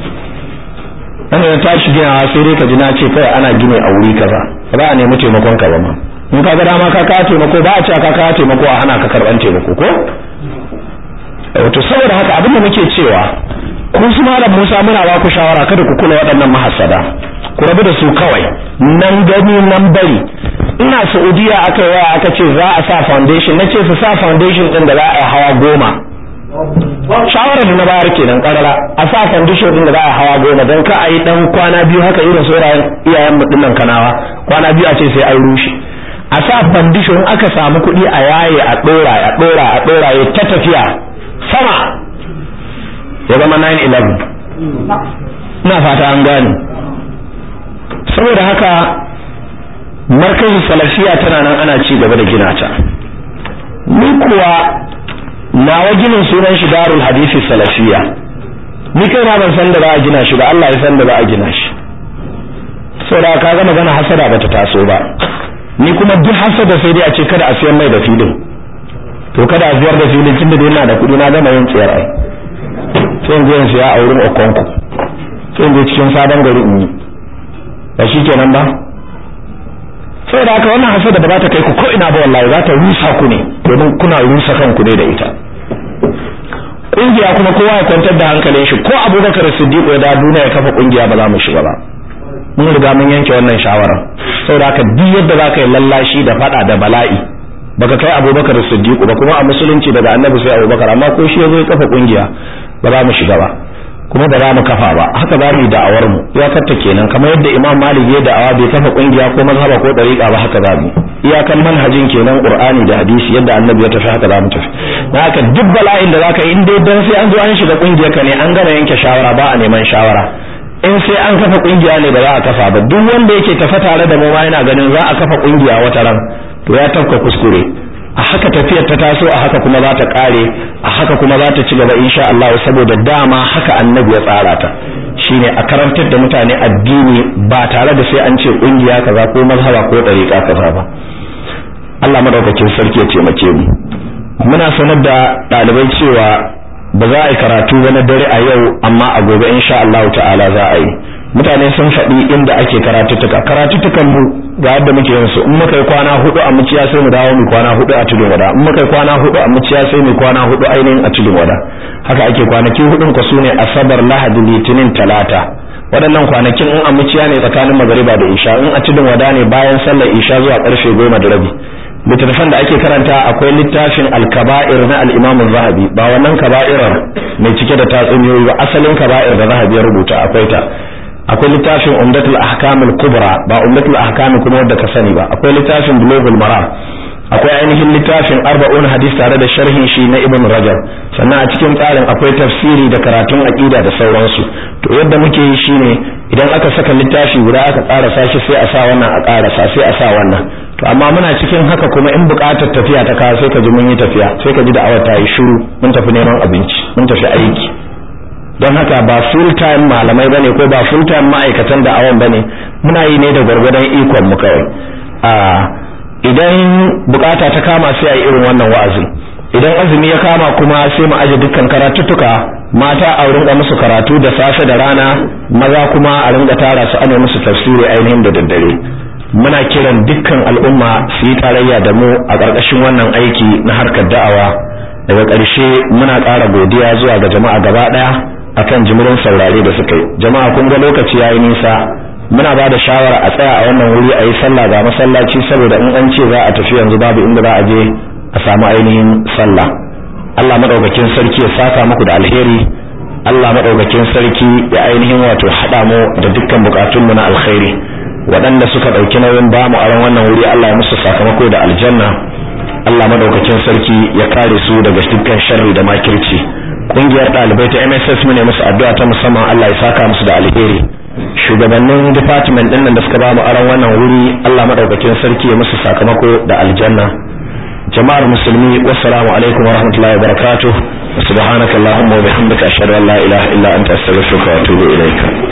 dan da tashi ginawa sai dai ka ji na ce kai ana gine a wuri kaza ba a nemi taimakon ka ba ma in ka ga dama ka ka taimako ba a ce ka ka taimako a hana ka karban taimako ko wato saboda haka abin da muke cewa kun su malam Musa muna ba ku shawara kada ku kula waɗannan mahassada ku rabu da su kawai nan gani nan bari ina Saudiya aka yi waya aka ce za a sa foundation na ce su sa foundation din da za a yi hawa goma shawara da na bayar kenan karara a sa foundation din da za a yi hawa goma don ka a yi dan kwana biyu haka irin saurayen iyayen mu dinnan kanawa kwana biyu a ce sai an rushe a sa foundation aka samu kuɗi a yaye a ɗora a ɗora a ɗora ya ta tafiya sama ya zama 9-11 ina fata an gane saboda haka markazin salafiya tana nan ana ci gaba da gina ta ni kuwa nawa ginin sunan shi darul hadisi salafiya ni kai na ban san da za a gina shi ba Allah ya san da za a gina shi saboda ka ga magana hasada bata taso ba ni kuma duk hasada sai dai a ce kada a siyan mai da filin to kada a ziyar da filin tun da yana da kuɗi na gama yin tsayar ai sai in je in siya a wurin okonku sai in je cikin sabon gari in yi ba shi kenan ba saboda haka wannan hasada ba za ta kai ku ko ina ba wallahi za ta rusa ku ne domin kuna rusa kanku ne da ita kungiya kuma kowa ya kwantar da hankalin shi ko abubakar siddiq ya da duniya ya kafa kungiya ba za mu shiga ba mun riga mun yanke wannan shawara saboda haka duk yadda za ka yi lallashi da fada da bala'i baka kai abubakar siddiq ba kuma a musulunci daga annabi sai abubakar amma ko shi ya zo ya kafa kungiya ba za mu shiga ba kuma ba za mu kafa ba haka za mu yi da'awar mu iyakarta kenan kamar yadda imam malik ya da'awa bai kafa kungiya ko mazhaba ko dariqa ba haka za mu iyakan manhajin kenan qur'ani da hadisi yadda annabi ya tafi haka za mu tafi dan haka duk bala'in da zaka yi in dai dan sai an zo an shiga kungiyar ka ne an gama yanke shawara ba a neman shawara in sai an kafa kungiya ne ba za a kafa ba duk wanda yake tafa tare da mu ma yana ganin za a kafa kungiya wata ran to ya tafka kuskure a haka tafiyar ta taso a haka kuma za ta kare a haka kuma za ta ci gaba insha Allah saboda dama haka annabi ya tsara ta shine a karantar da mutane addini ba tare da sai an ce kungiya kaza ko mazhaba ko dariqa kaza ba Allah madaukakin sarki ya taimake mu muna sanar da ɗalibai cewa ba za a yi karatu ba na dare a yau amma a gobe insha Allah ta'ala za a yi mutane sun faɗi inda ake karatuttuka karatuttukan mu ga yadda muke yin su in muka yi kwana hudu a muciya sai mu dawo mu kwana hudu a tudun wada in muka yi kwana hudu a muciya sai mu kwana hudu ainihin a tudun wada haka ake kwanaki hudun ku sune asabar lahadi litinin talata waɗannan kwanakin in a muciya ne tsakanin magariba da isha in a tudun wada ne bayan sallar isha zuwa karfe goma da rabi littattafan da ake karanta akwai littafin alkaba'ir na al-imam zahabi ba wannan kaba'irar mai cike da tatsuniyoyi ba asalin kaba'ir da zahabi ya rubuta akwai ta akwai littafin umdatul ahkam al-kubra ba umdatul ahkam kuma wanda ka sani ba akwai littafin bulughul maram akwai ainihin littafin arba'un hadis tare da sharhin shi na ibn rajab sannan a cikin tsarin akwai tafsiri da karatun aqida da sauransu to yadda muke yi shine idan aka saka littafi guda aka ƙara sashi sai a sa wannan a ƙarasa sai a sa wannan to amma muna cikin haka kuma in buƙatar tafiya ta kawo sai ka ji mun yi tafiya sai ka ji da awa ta yi shiru mun tafi neman abinci mun tafi aiki don haka ba full time malamai bane ko ba full time ma'aikatan da awon bane muna yi ne da gwargwadon ikon mu kawai a idan bukata ta kama sai a yi irin wannan wa'azi idan azumi ya kama kuma sai mu aje dukkan karatuttuka mata a rinka musu karatu da safe da rana maza kuma a rinka tara su ana musu tafsiri ainihin da daddare muna kiran dukkan al'umma su yi tarayya da mu a ƙarƙashin wannan aiki na harkar da'awa daga ƙarshe muna ƙara godiya zuwa ga jama'a gaba ɗaya akan jimirin saurare da suka yi jama'a kun ga lokaci yayi nisa muna ba da shawara a tsaya a wannan wuri a yi sallah ga masallaci saboda in an ce za a tafi yanzu babu inda za a je a samu ainihin sallah Allah madaukakin sarki ya saka muku da alheri Allah madaukakin sarki ya ainihin wato hada mu da dukkan bukatunmu na alkhairi waɗanda suka ɗauki nauyin bamu a ran wannan wuri Allah ya musu sakamako da aljanna Allah madaukakin sarki ya kare su daga dukkan sharri da makirci kungiyar ɗalibai ta MSS mu ne musu addu'a ta musamman Allah ya saka musu da alheri shugabannin department ɗin nan da suka bamu aron wannan wuri Allah madaukakin sarki ya musu sakamako da aljanna jama'ar musulmi wassalamu alaikum wa rahmatullahi wa barakatuh subhanakallahumma wa bihamdika ashhadu an la ilaha illa anta astaghfiruka wa atubu ilaika